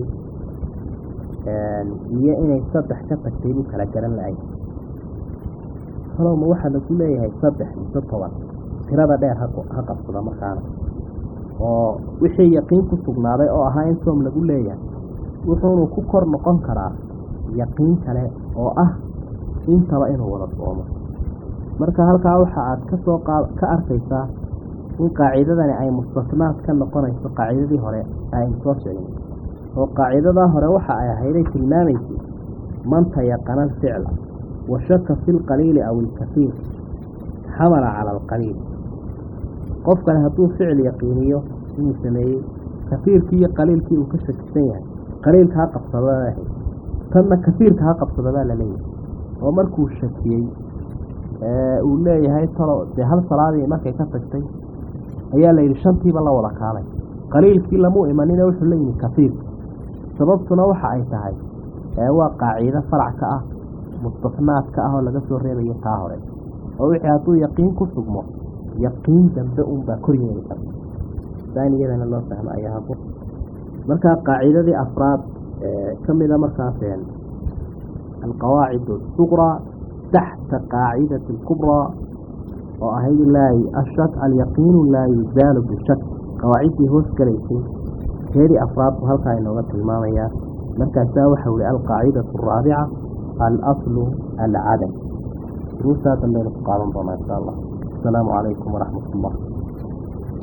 Speaker 2: iyo inay saddex ka tagtay buu kala garan la-ay kalowma waxaa lagu leeyahay saddex mise toban tirada dheer ha qabsada markaana oo wixii yaqiin ku sugnaaday oo ahaa in soom lagu leeyahay wuxuunu ku kor noqon karaa yaqiin kale oo ah intaba inuu wada soomo marka halkaa waxa aad kasoo ka arkaysaa in qaacidadani ay mustasnaad ka noqonayso qaacidadii hore aynu soo sheegnay oo qaacidadaa hore waxa ay ahayday tilmaamaysay man tayaqana alficla wa shaka fi lqaliili aw ilkafiir xamala cala alqaliil qofkani hadduu ficil yaqiiniyo inuu sameeyey kafiirkii iyo qaliilkii uu ka shakisan yahay qaliilka ha qabsadadaah tanna kafiirka ha qabsadadaa laleeyahay oo markuu shakiyey uu leeyahay talo dee hal salaadii markay ka tagtay ayaa la yidhi shantiiba la wada kaalay qaliilkii lamuu imanina wuxuu la yimi kafiirka sababtuna waxa ay tahay waa qaacido farac ka ah mustasnaadka ah oo laga soo reebayo taa hore oo wixii hadduu yaqiin ku sugmo yaqiin dambe unbaa kor yeeli karta daaniyadana loo fahmo ayaa habo markaa qaacidadii afraad ka mida markaas alqawaacid asuqraa taxta qaacidati alkubraa oo ahayd laa ashak alyaqiinu laa yuzaalu bishak qawaaciddii hoos galaysay teedii afraad buu halkaa inooga tilmaamayaa markaasaa waxau ihi alqaacidatu araabica alaslu alcadam duruustaa dambaynu ku qaadan doonaa insha allah asalaamu calaykum waraxmat ullah